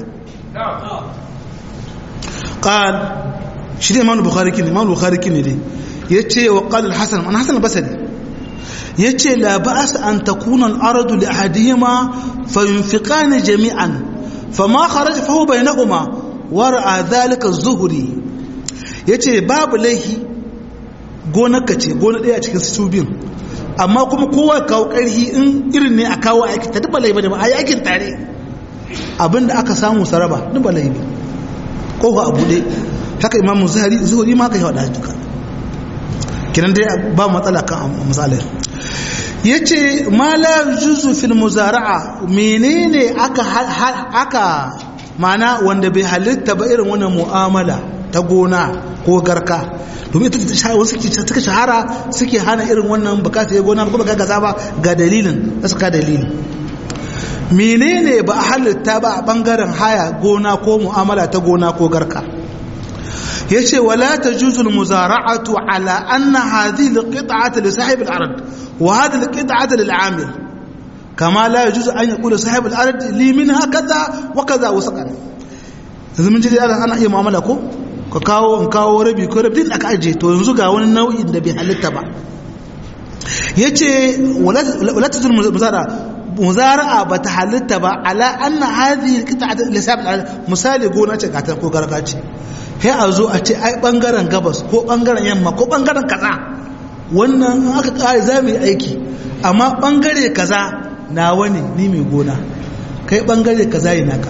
qal shi ne imam bukhari kin imam bukhari kin ne yace wa qala al-hasan an hasan basri yace la ba'as an takuna al-ardu li ahadihima fayunfiqani jami'an fama kharaja fa huwa bainahuma wara'a zalika zuhuri yace babu laihi gonarka ce gona daya cikin su biyun amma kuma kowa kawo karhi in irin ne a kawo aiki ta duba laifi ba a yi aikin tare abinda aka samu saraba duba laifi kofa a bude haka imamu zuhari zuhuri ma ka yi wada duka kinan dai ba matsala kan misalai yace ma la juzu fil muzara'a menene aka aka mana wanda bai halitta ba irin wannan mu'amala ta gona ko garka domin ita wasu suka shahara suke hana irin wannan bukata ya gona kuma ga gaza ba ga dalilin da suka dalilin menene ba a halitta ba a bangaren haya gona ko mu'amala ta gona ko garka yace wala tajuzu al-muzara'atu ala anna hadhihi al-qit'atu li sahib al-ard wa hadhihi al-qit'atu lil-'amil kama la yajuzu an yaqula sahib al-ard li minha kaza wa kaza wa saqan yanzu mun ji dai ana iya mu'amala ko ka kawo in kawo rabi ko rabi din aka aje to yanzu ga wani nau'in da bai halitta ba yace wala tazul muzara muzara'a ba ta halitta ba ala anna hadhihi qita'at lisab misali gona ce gata ko gargaci sai a zo a ce ai bangaren gabas ko bangaren yamma ko bangaren kaza wannan aka kare za mu yi aiki amma bangare kaza nawa ne ni mai gona kai bangare kaza yi naka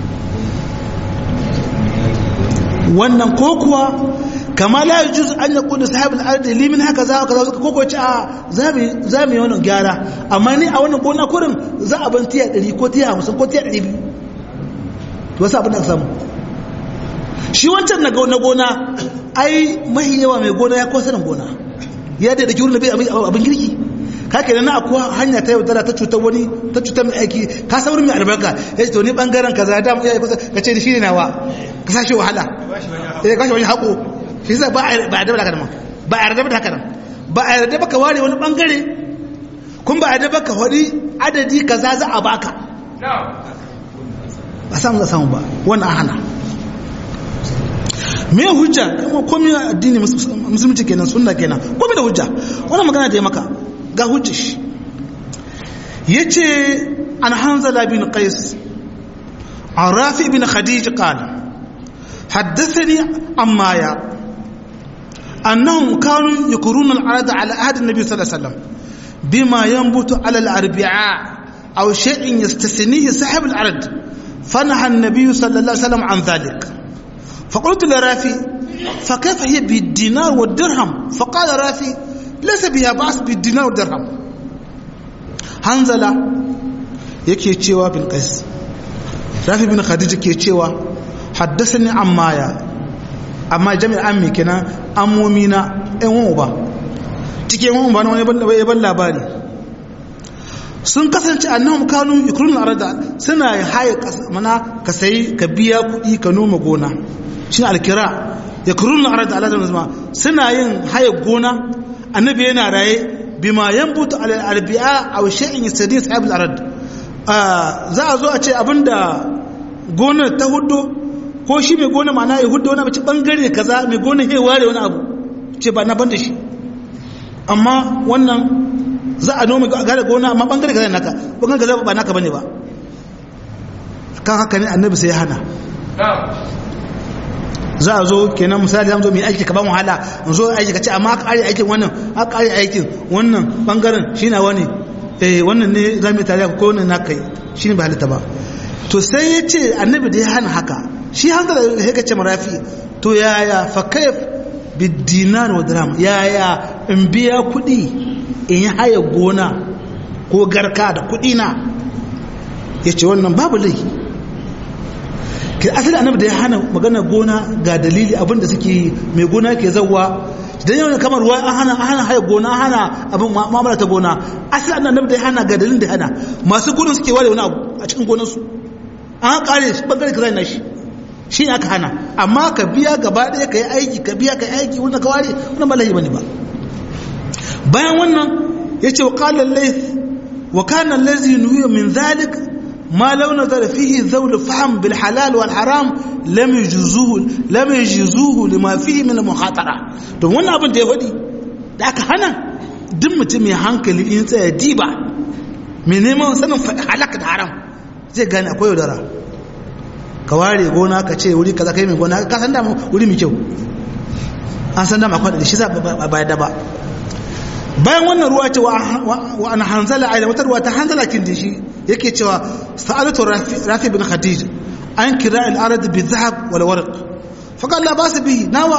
wannan ko kuwa kama la yajuz an yaqulu sahibul ardi li min haka za kaza ko ko ci a za mu yi wannan gyara amma ni a wannan gona kurin za a ban tiya 100 ko tiya 50 ko tiya 200 to wasu abin da ka samu shi wancan na gona ai mahi yawa mai gona ya kosa gona ya da dake wurin da bai abin girki ka kenan na akwai hanya ta yaudara ta cutar wani ta cutar mai aiki ka saurin mai albarka ya ce to ni bangaren ka za da mu iya kusa ka ce shi ne nawa ka sashi wahala ya kashe wani haƙo shi yasa ba a yarda da haka nan ba a yarda da haka nan ba a yarda ba ka ware wani bangare kun ba a yarda ba ka wani adadi kaza za a baka ba samu za samu ba wannan hana me hujja kuma komai addini musulunci kenan sunna kenan komai da hujja wannan magana da ya maka ga hujja shi yace an hanzala bin qais an rafi bin khadij qala haddathani amma ya annahum kanu yakuruna al-arad ala ahd an-nabi sallallahu alaihi wasallam bima yanbutu ala al-arbi'a aw shay'in yastasnihi sahib al-arad فنهى النبي صلى الله عليه وسلم عن ذلك فقلت لرافي فكيف هي بالدينار والدرهم فقال رافي ليس بها بأس بالدينار والدرهم hanzala yake cewa bin qais rafi bin khadija ke cewa haddathani ammaya amma jami'an ammi kenan ammomina ɗan wani uba cikin wani uba na wani ban labari sun kasance annahum kanu yukrun arada suna haye mana ka sayi ka biya kuɗi ka noma gona shi alkira yakrun arada ala zama suna yin haye gona annabi yana raye bima yanbutu ala albi'a aw shay'in yastadi sahib al-arad za a zo a ce abinda gonar ta hudo ko shi mai gona ma'ana ya hudo wani abu ci bangare kaza mai gona ya ware wani abu ce ba na ban da shi amma wannan za a noma gare gona amma bangare kaza naka bangare kaza ba naka bane ba kan haka ne annabi sai ya hana za a zo kenan misali zan zo mai aiki ka ba mu hala in zo aiki ka ce amma aka ƙari aikin wannan aka ƙari aikin wannan bangaren shi na wani eh wannan ne za mu yi tare ko wannan na kai shi ne ba halitta ba to sai ya ce annabi da ya hana haka shi hankala ya kace marafi to yaya fa kaif bidinar wa dirham yaya in biya kuɗi in yi haya gona ko garka da kuɗi na ya ce wannan babu laifi ke asali annabi da ya hana magana gona ga dalili abinda suke mai gona ke zauwa dan yau kamar ruwa an hana an hana haya gona an hana abin mu'amala ta gona asali annabi da ya hana ga dalilin da ya hana masu gona suke ware wani abu a cikin gonar su an kare shi bangare kaza na shi shi ne aka hana amma ka biya gaba ɗaya ka yi aiki ka biya ka yi aiki wanda ka ware wannan ba laifi bane ba bayan wannan yace wa qala al-layth wa kana allazi nuhiya min dhalik ما لو نظر فيه ذول فهم بالحلال والحرام لم يجوزوه لم يجوزوه لما فيه من المخاطره to wannan abin da ya faɗi da aka hana duk mutum mai hankali in tsaya diba mai neman sanin halaka da haram zai gane akwai yaudara ka ware gona ka ce wuri kaza kai mai gona ka san dama wuri mai kyau an san dama akwai da shi za a bayar da ba bayan wannan ruwa ce wa an hanzala aida wata ruwa ta hanzala kin da shi yake cewa sa'alatu rafi bin khadij an kira al-arad bi dhahab wal warq fa qala ba su bihi nawa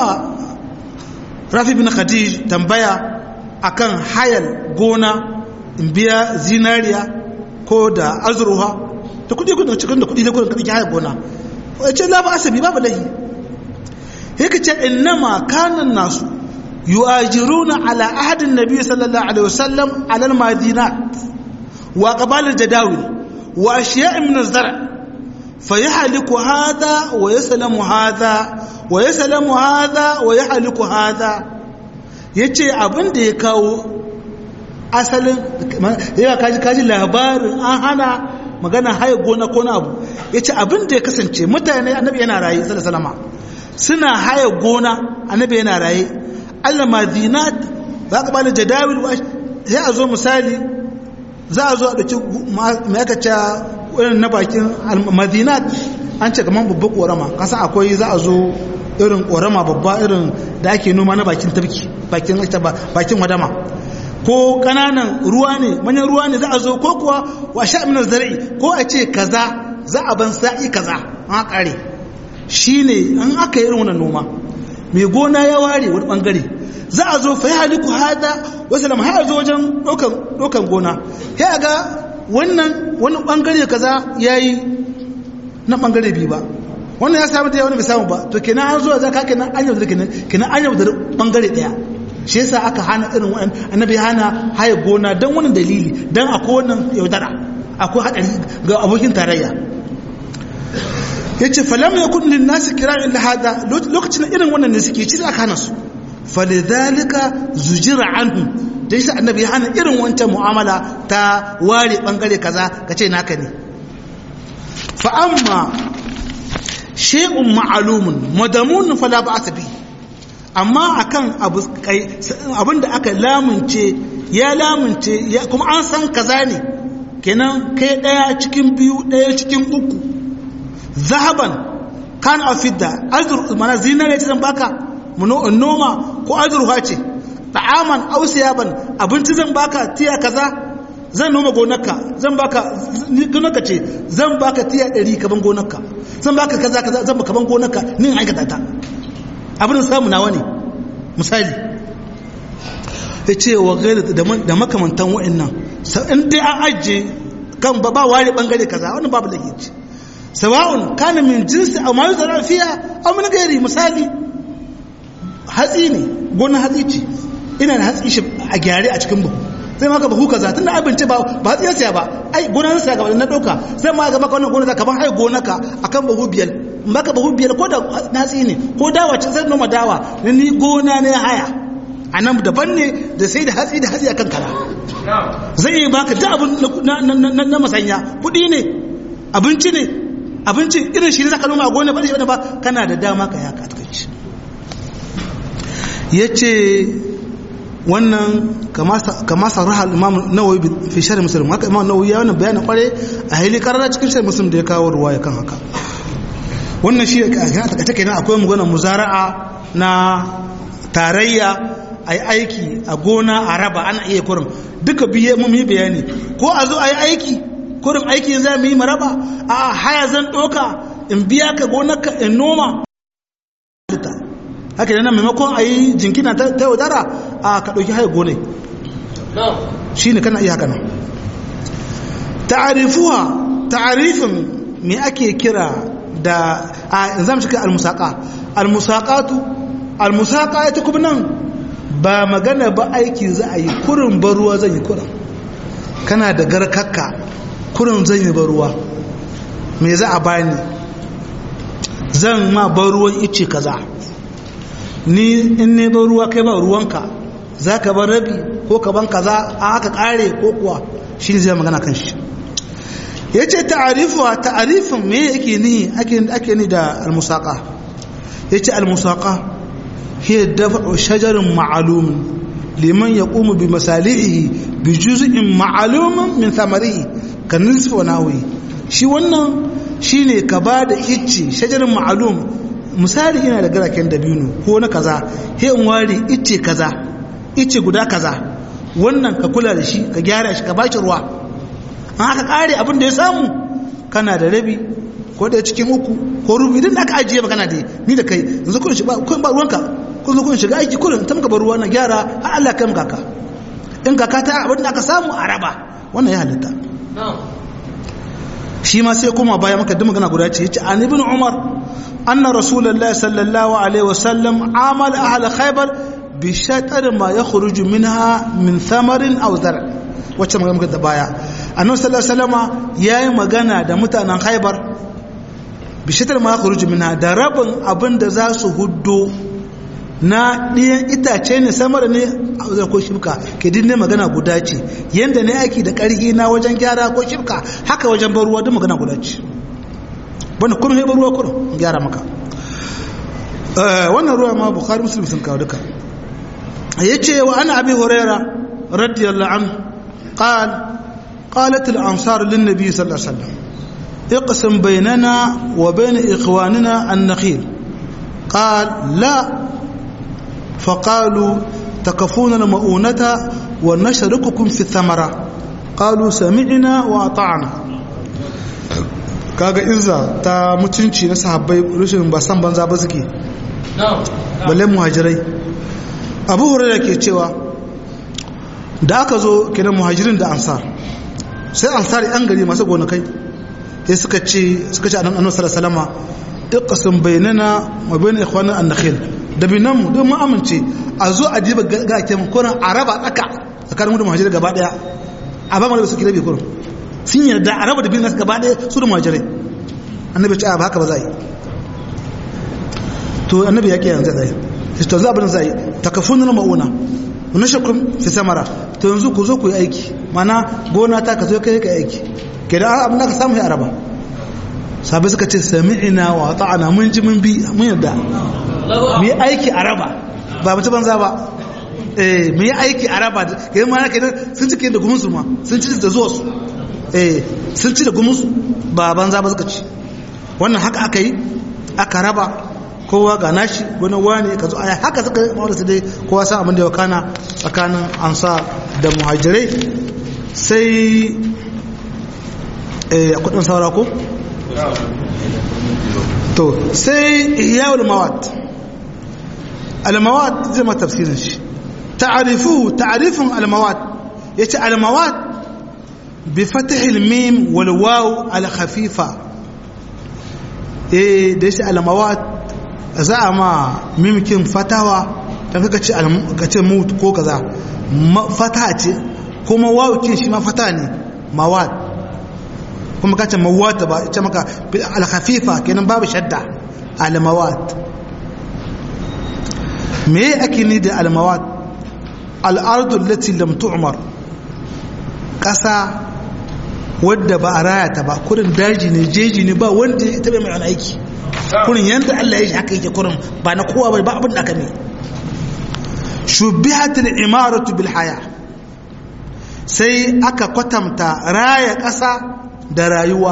rafi bin khadij tambaya akan hayal gona in biya zinariya ko da azruha da kudi kudi cikin da kudi da kudin kudi hayal gona ce la ba asabi babu lahi yake ce innama kana nasu يؤاجرون على عهد النبي صلى الله عليه وسلم على المدينات وقبال الجداول وأشياء من الزرع فيحلك هذا ويسلم هذا ويسلم هذا ويحلك هذا yace abin da ya kawo asalin ya kaji kaji labarin an hana magana haye gona ko na abu yace abin da ya kasance mutane annabi yana raye sallallahu alaihi wasallam suna haye gona annabi yana raye al-madinat za ka bani jadawil sai a zo misali za a zo a ɗauki mai aka ce irin na bakin madinat an ce kamar babba ƙorama kasan akwai za a zo irin ƙorama babba irin da ake noma na bakin tafki bakin bakin wadama ko ƙananan ruwa ne manyan ruwa ne za a zo ko kuwa wa sha'aminar zara'i ko a ce kaza za a ban sa'i kaza an ƙare shi ne an aka yi irin wannan noma mai gona ya ware wani bangare za a zo fa ya haliku hada wasu lamar har zo wajen ɗaukan gona ya ga wannan wani bangare kaza ya yi na bangare biyu ba wannan ya samu da wani bai samu ba to kenan an zo za ka kenan an yau da kenan kenan an yau da bangare ɗaya shi yasa aka hana irin wannan annabi hana haye gona don wani dalili don akwai wannan yaudara akwai haɗari ga abokin tarayya ya ce falam ya kudin nasu kira illa hada lokacin irin wannan ne suke ci aka hana su falidhalika zujira anhu dai sai annabi ya hana irin wancan mu'amala ta ware bangare kaza kace naka ne fa amma shay'un ma'lumun madamun fala ba'sa bi amma akan abu kai abinda aka lamunce ya lamunce kuma an san kaza ne kenan kai daya cikin biyu daya cikin uku zahaban kan a fidda azur mana zinare ce zan baka noma ko azurfa ce ta'aman ausiyaban abinci zan baka tiya kaza zan noma gonarka zan baka gonarka ce zan baka tiya ɗari kaban gonarka zan baka kaza kaza zan baka kaban gonarka nin aikata ta abin samu nawa ne misali ya ce wa gaira da makamantan wa'annan in dai an ajiye kan ba ware bangare kaza wannan babu da ce sawa'un kana min jinsi a mayu zara fiya a mun gairi misali hatsi ne gonar hatsi ce ina da hatsi shi a gyare a cikin buhu sai maka buhu kaza tunda abinci ba ba hatsi ya siya ba ai gonar siya gaba na dauka sai ma ga maka wannan gonar ka ban hai gonaka akan buhu biyar maka buhu biyar ko da hatsi ne ko dawa ce sai noma dawa ni gona ne haya a nan daban ne da sai da hatsi da hatsi akan kara zai yi baka duk abin na masanya kuɗi ne abinci ne abincin irin shi ne zaka noma a gona ba da ba kana da dama ka yaka takaici ya ce wannan kama sarraha imam nawawi fi shari musulun haka imam nawawi ya wannan bayanin kware a haili karara cikin shari musulun da ya kawo ruwa ya kan haka wannan shi a take nan akwai magana muzara'a na tarayya a yi aiki a gona a raba ana iya kurin duka biye mun yi bayani ko a zo a yi aiki kurin aiki za mu yi maraba a haya zan ɗoka in biya ka gonarka in noma haka yana maimakon a yi jinkina ta yaudara a ka ɗauki haya gone shi ne kana iya haka nan ta'arifuwa ta'arifin me ake kira da a zamu shiga almusaka almusaqatu almusaqa ita kuma nan ba magana ba aiki za a yi kurin baruwa zan yi kurin kana da garkakka kurin zan yi baruwa me za a bani zan ma baruwan ice kaza ni in ne baruwa kai ba ruwanka za ka bar rabi ko ka ban kaza a aka kare ko kuwa shi ne zai magana kan shi ya ce ta'arifuwa ta'arifin me yake ni ake ni da almusaka ya ce almusaka hiya dafa shajarin ma'alumin liman ya ƙumu bi masalihi bi juz'in ma'alumin min samarihi kan nisfi wa nawi shi wannan shine ka ba da icce shajarin ma'alum misali ina da garaken dabino ko na kaza he in ware icce kaza icce guda kaza wannan ka kula da shi ka gyara shi ka ba shi ruwa an aka kare abin da ya samu kana da rabi ko da cikin uku ko rubi idan aka ajiye ba kana da ni da kai yanzu kun shiga kun ba ruwanka kun zo kun shiga aiki kullum ta maka bar ruwa na gyara har Allah kai maka in kaka ta abin da aka samu a raba wannan ya halitta shi ma sai kuma baya maka duk magana guda ce yace an ibn umar anna rasulullahi sallallahu alaihi wasallam amal ahl khaybar bi shatar ma yakhruju minha min thamarin aw zar' wacce magana muka da baya annabi sallallahu alaihi wasallama yayi magana da mutanen khaybar bi shatar ma yakhruju minha da rabin abin da za su huddo na ɗiyan itace ne samar ne a ko shibka ke dinne magana guda ce yadda ne aiki da ƙarfi na wajen gyara ko shibka haka wajen bar ruwa duk magana guda ce wanda kuma sai bar ruwa kurin gyara maka wannan ruwa ma bukhari muslim sun kawo duka ya ce wa ana abi huraira radiyallahu anhu qal qalat al ansar lin nabi sallallahu alaihi wasallam اقسم بيننا وبين إخواننا النخيل قال لا فقالوا تكفون المؤونة ونشرككم في الثمرة قالوا سمعنا وأطعنا kaga izza ta mutunci na sahabbai rashin ba san banza ba suke balle muhajirai abu hurairah ke cewa da aka zo kenan muhajirin da ansar sai ansar yan gari masu gonakai sai suka ce suka ce annabi sallallahu alaihi wasallam iqsim bainana wa bain ikhwana an-nakhil da binan mu don mu amince a zo a diba ga ke mu kuran a raba tsaka tsakanin mu da muhajirai gaba daya a ba mu da su kira bi kuran sun yarda a raba da bin nasu gaba daya su da muhajirai annabi ce a ba haka ba za yi to annabi ya ke yanzu zai to za abin zai takafun na mauna na shakun fi samara to yanzu ku zo ku yi aiki mana gona ta ka zo kai ka aiki ke da abin da ka samu ya araba sabai suka ce sami'ina wa ta'ana mun ji mun bi mun yarda mu yi aiki a raba ba mutu banza ba eh mu yi aiki a raba ke yi mana kenan sun ci da gumunsu ma sun ci da zuwa su eh sun ci da gumunsu ba banza ba suka ci wannan haka aka yi aka raba kowa ga nashi wani wani ka zo aya haka suka yi mawar su dai kowa san abin da ya kana tsakanin ansa da muhajirai sai a kudin saura ko? to sai ihyawul mawat al-mawat zai ma tafsirin shi ta'arifu ta'arifin al-mawat yace al-mawat bi fathil mim wal waw al-khafifa eh da shi al-mawat za a ma mimkin fatawa dan kaka ce ka ce mut ko kaza fata ce kuma waw kin shi ma fata ne mawat kuma ka ce mawata ba ita maka al-khafifa kenan babu shadda al-mawat me ake ni da al-mawat al-ardu allati lam tu'mar kasa wadda ba a raya ta ba kurin daji ne jeji ne ba wanda ya taɓa mai aiki kurin yanda Allah ya shi haka yake kurin ba na kowa ba abin da aka ne shubihatul imaratu bil haya sai aka kwatanta raya ƙasa da rayuwa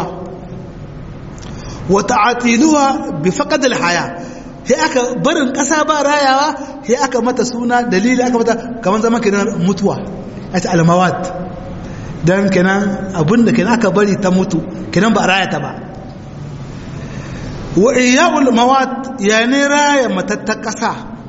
wata atiluwa bi faqadil haya sai aka barin ƙasa ba rayawa sai aka mata suna dalili aka mata kamar zaman kenan mutuwa a ta almawat don kenan abinda kenan aka bari ta mutu kenan ba raya ta ba wa iyawul mawat ya ne raya matattar ƙasa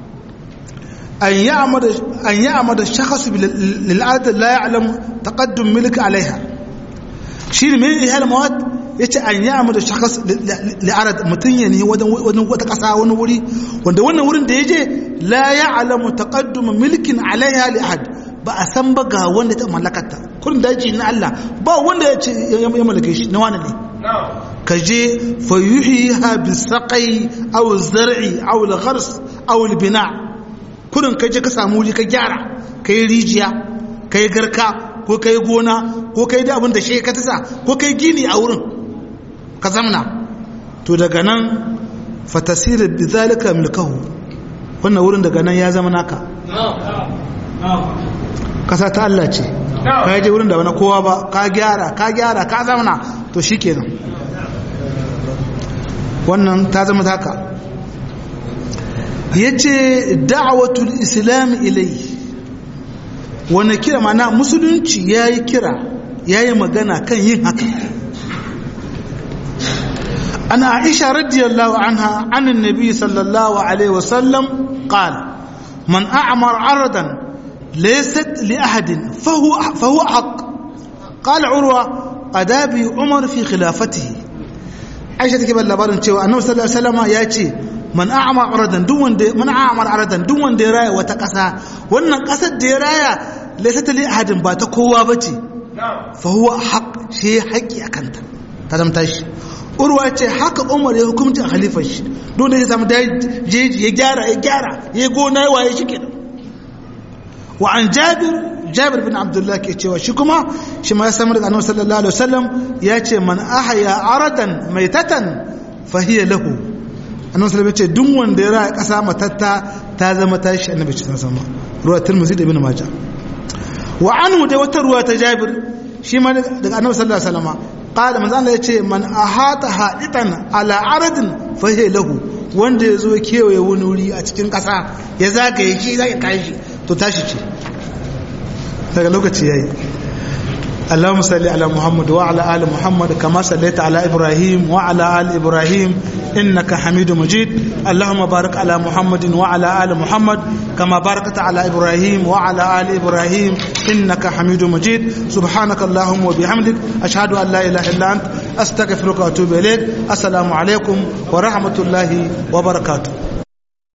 أن يعمد أن يعمد الشخص للأرض لا يعلم تقدم ملك عليها شيء من هذه المواد yace an yi amma da shakas li'arad mutum ya ne wani wata ƙasa wani wuri wanda wannan wurin da ya je la ya alamu taqadduma milkin alaiha li ahad ba a san ba ga wanda ta mallakata kurin daji na Allah ba wanda ya ce ya mallake shi na wani ne ka je fa yuhyiha bi saqai aw zar'i aw al-ghars aw al-bina kurin ka je ka samu wuri ka gyara kai rijiya kai garka ko kai gona ko kai da abin da shi ka tasa ko kai gini a wurin ka zamna to daga nan fatasirin bizalika milkahu wannan wurin daga nan ya zama naka kasa ta Allah ce ka yaje wurin da wani kowa ba ka gyara ka gyara ka zamna to shi kenan wannan ta zama taka ya ce da'awatul islam ilai wani kira mana musulunci ya yi kira ya yi magana kan yin haka أن عائشة رضي الله عنها عن النبي صلى الله عليه وسلم قال من أعمر عرضا ليست لأحد فهو فهو حق قال عروة أدابي عمر في خلافته عائشة تكبر لبارن cewa annabi sallallahu alaihi wasallam ya ce man a'ma aradan duk wanda man a'ma aradan duk wanda ya raya wata ƙasa wannan ƙasar da ya raya laysat li ahadin ba ta kowa bace fa huwa haq shi haƙi akanta ta zama tashi urwa ce haka umar ya hukumci a halifar shi don da ya samu jeji ya gyara ya gyara ya gona ya waye shi kenan wa an jabir jabir bin abdullah ke cewa shi kuma shi ma ya samu daga annabi sallallahu alaihi wasallam ya ce man ahya aradan maitatan fa hiya lahu annabi sallallahu alaihi ce duk wanda ya raya kasa matatta ta zama tashi annabi sallallahu alaihi wasallam ruwa tirmidhi da ibn majah wa anhu da wata ruwa ta jabir shi ma daga annabi sallallahu alaihi wasallam qala manzo Allah yace man ahata haditan ala aradin fa hiya lahu wanda yazo kewaye wani wuri a cikin kasa ya zagaye shi zai kai shi to tashi ce daga lokaci yayi اللهم صل على محمد وعلى ال محمد كما صليت على ابراهيم وعلى ال ابراهيم انك حميد مجيد اللهم بارك على محمد وعلى ال محمد كما باركت على ابراهيم وعلى ال ابراهيم انك حميد مجيد سبحانك اللهم وبحمدك اشهد ان لا اله الا انت استغفرك واتوب اليك السلام عليكم ورحمه الله وبركاته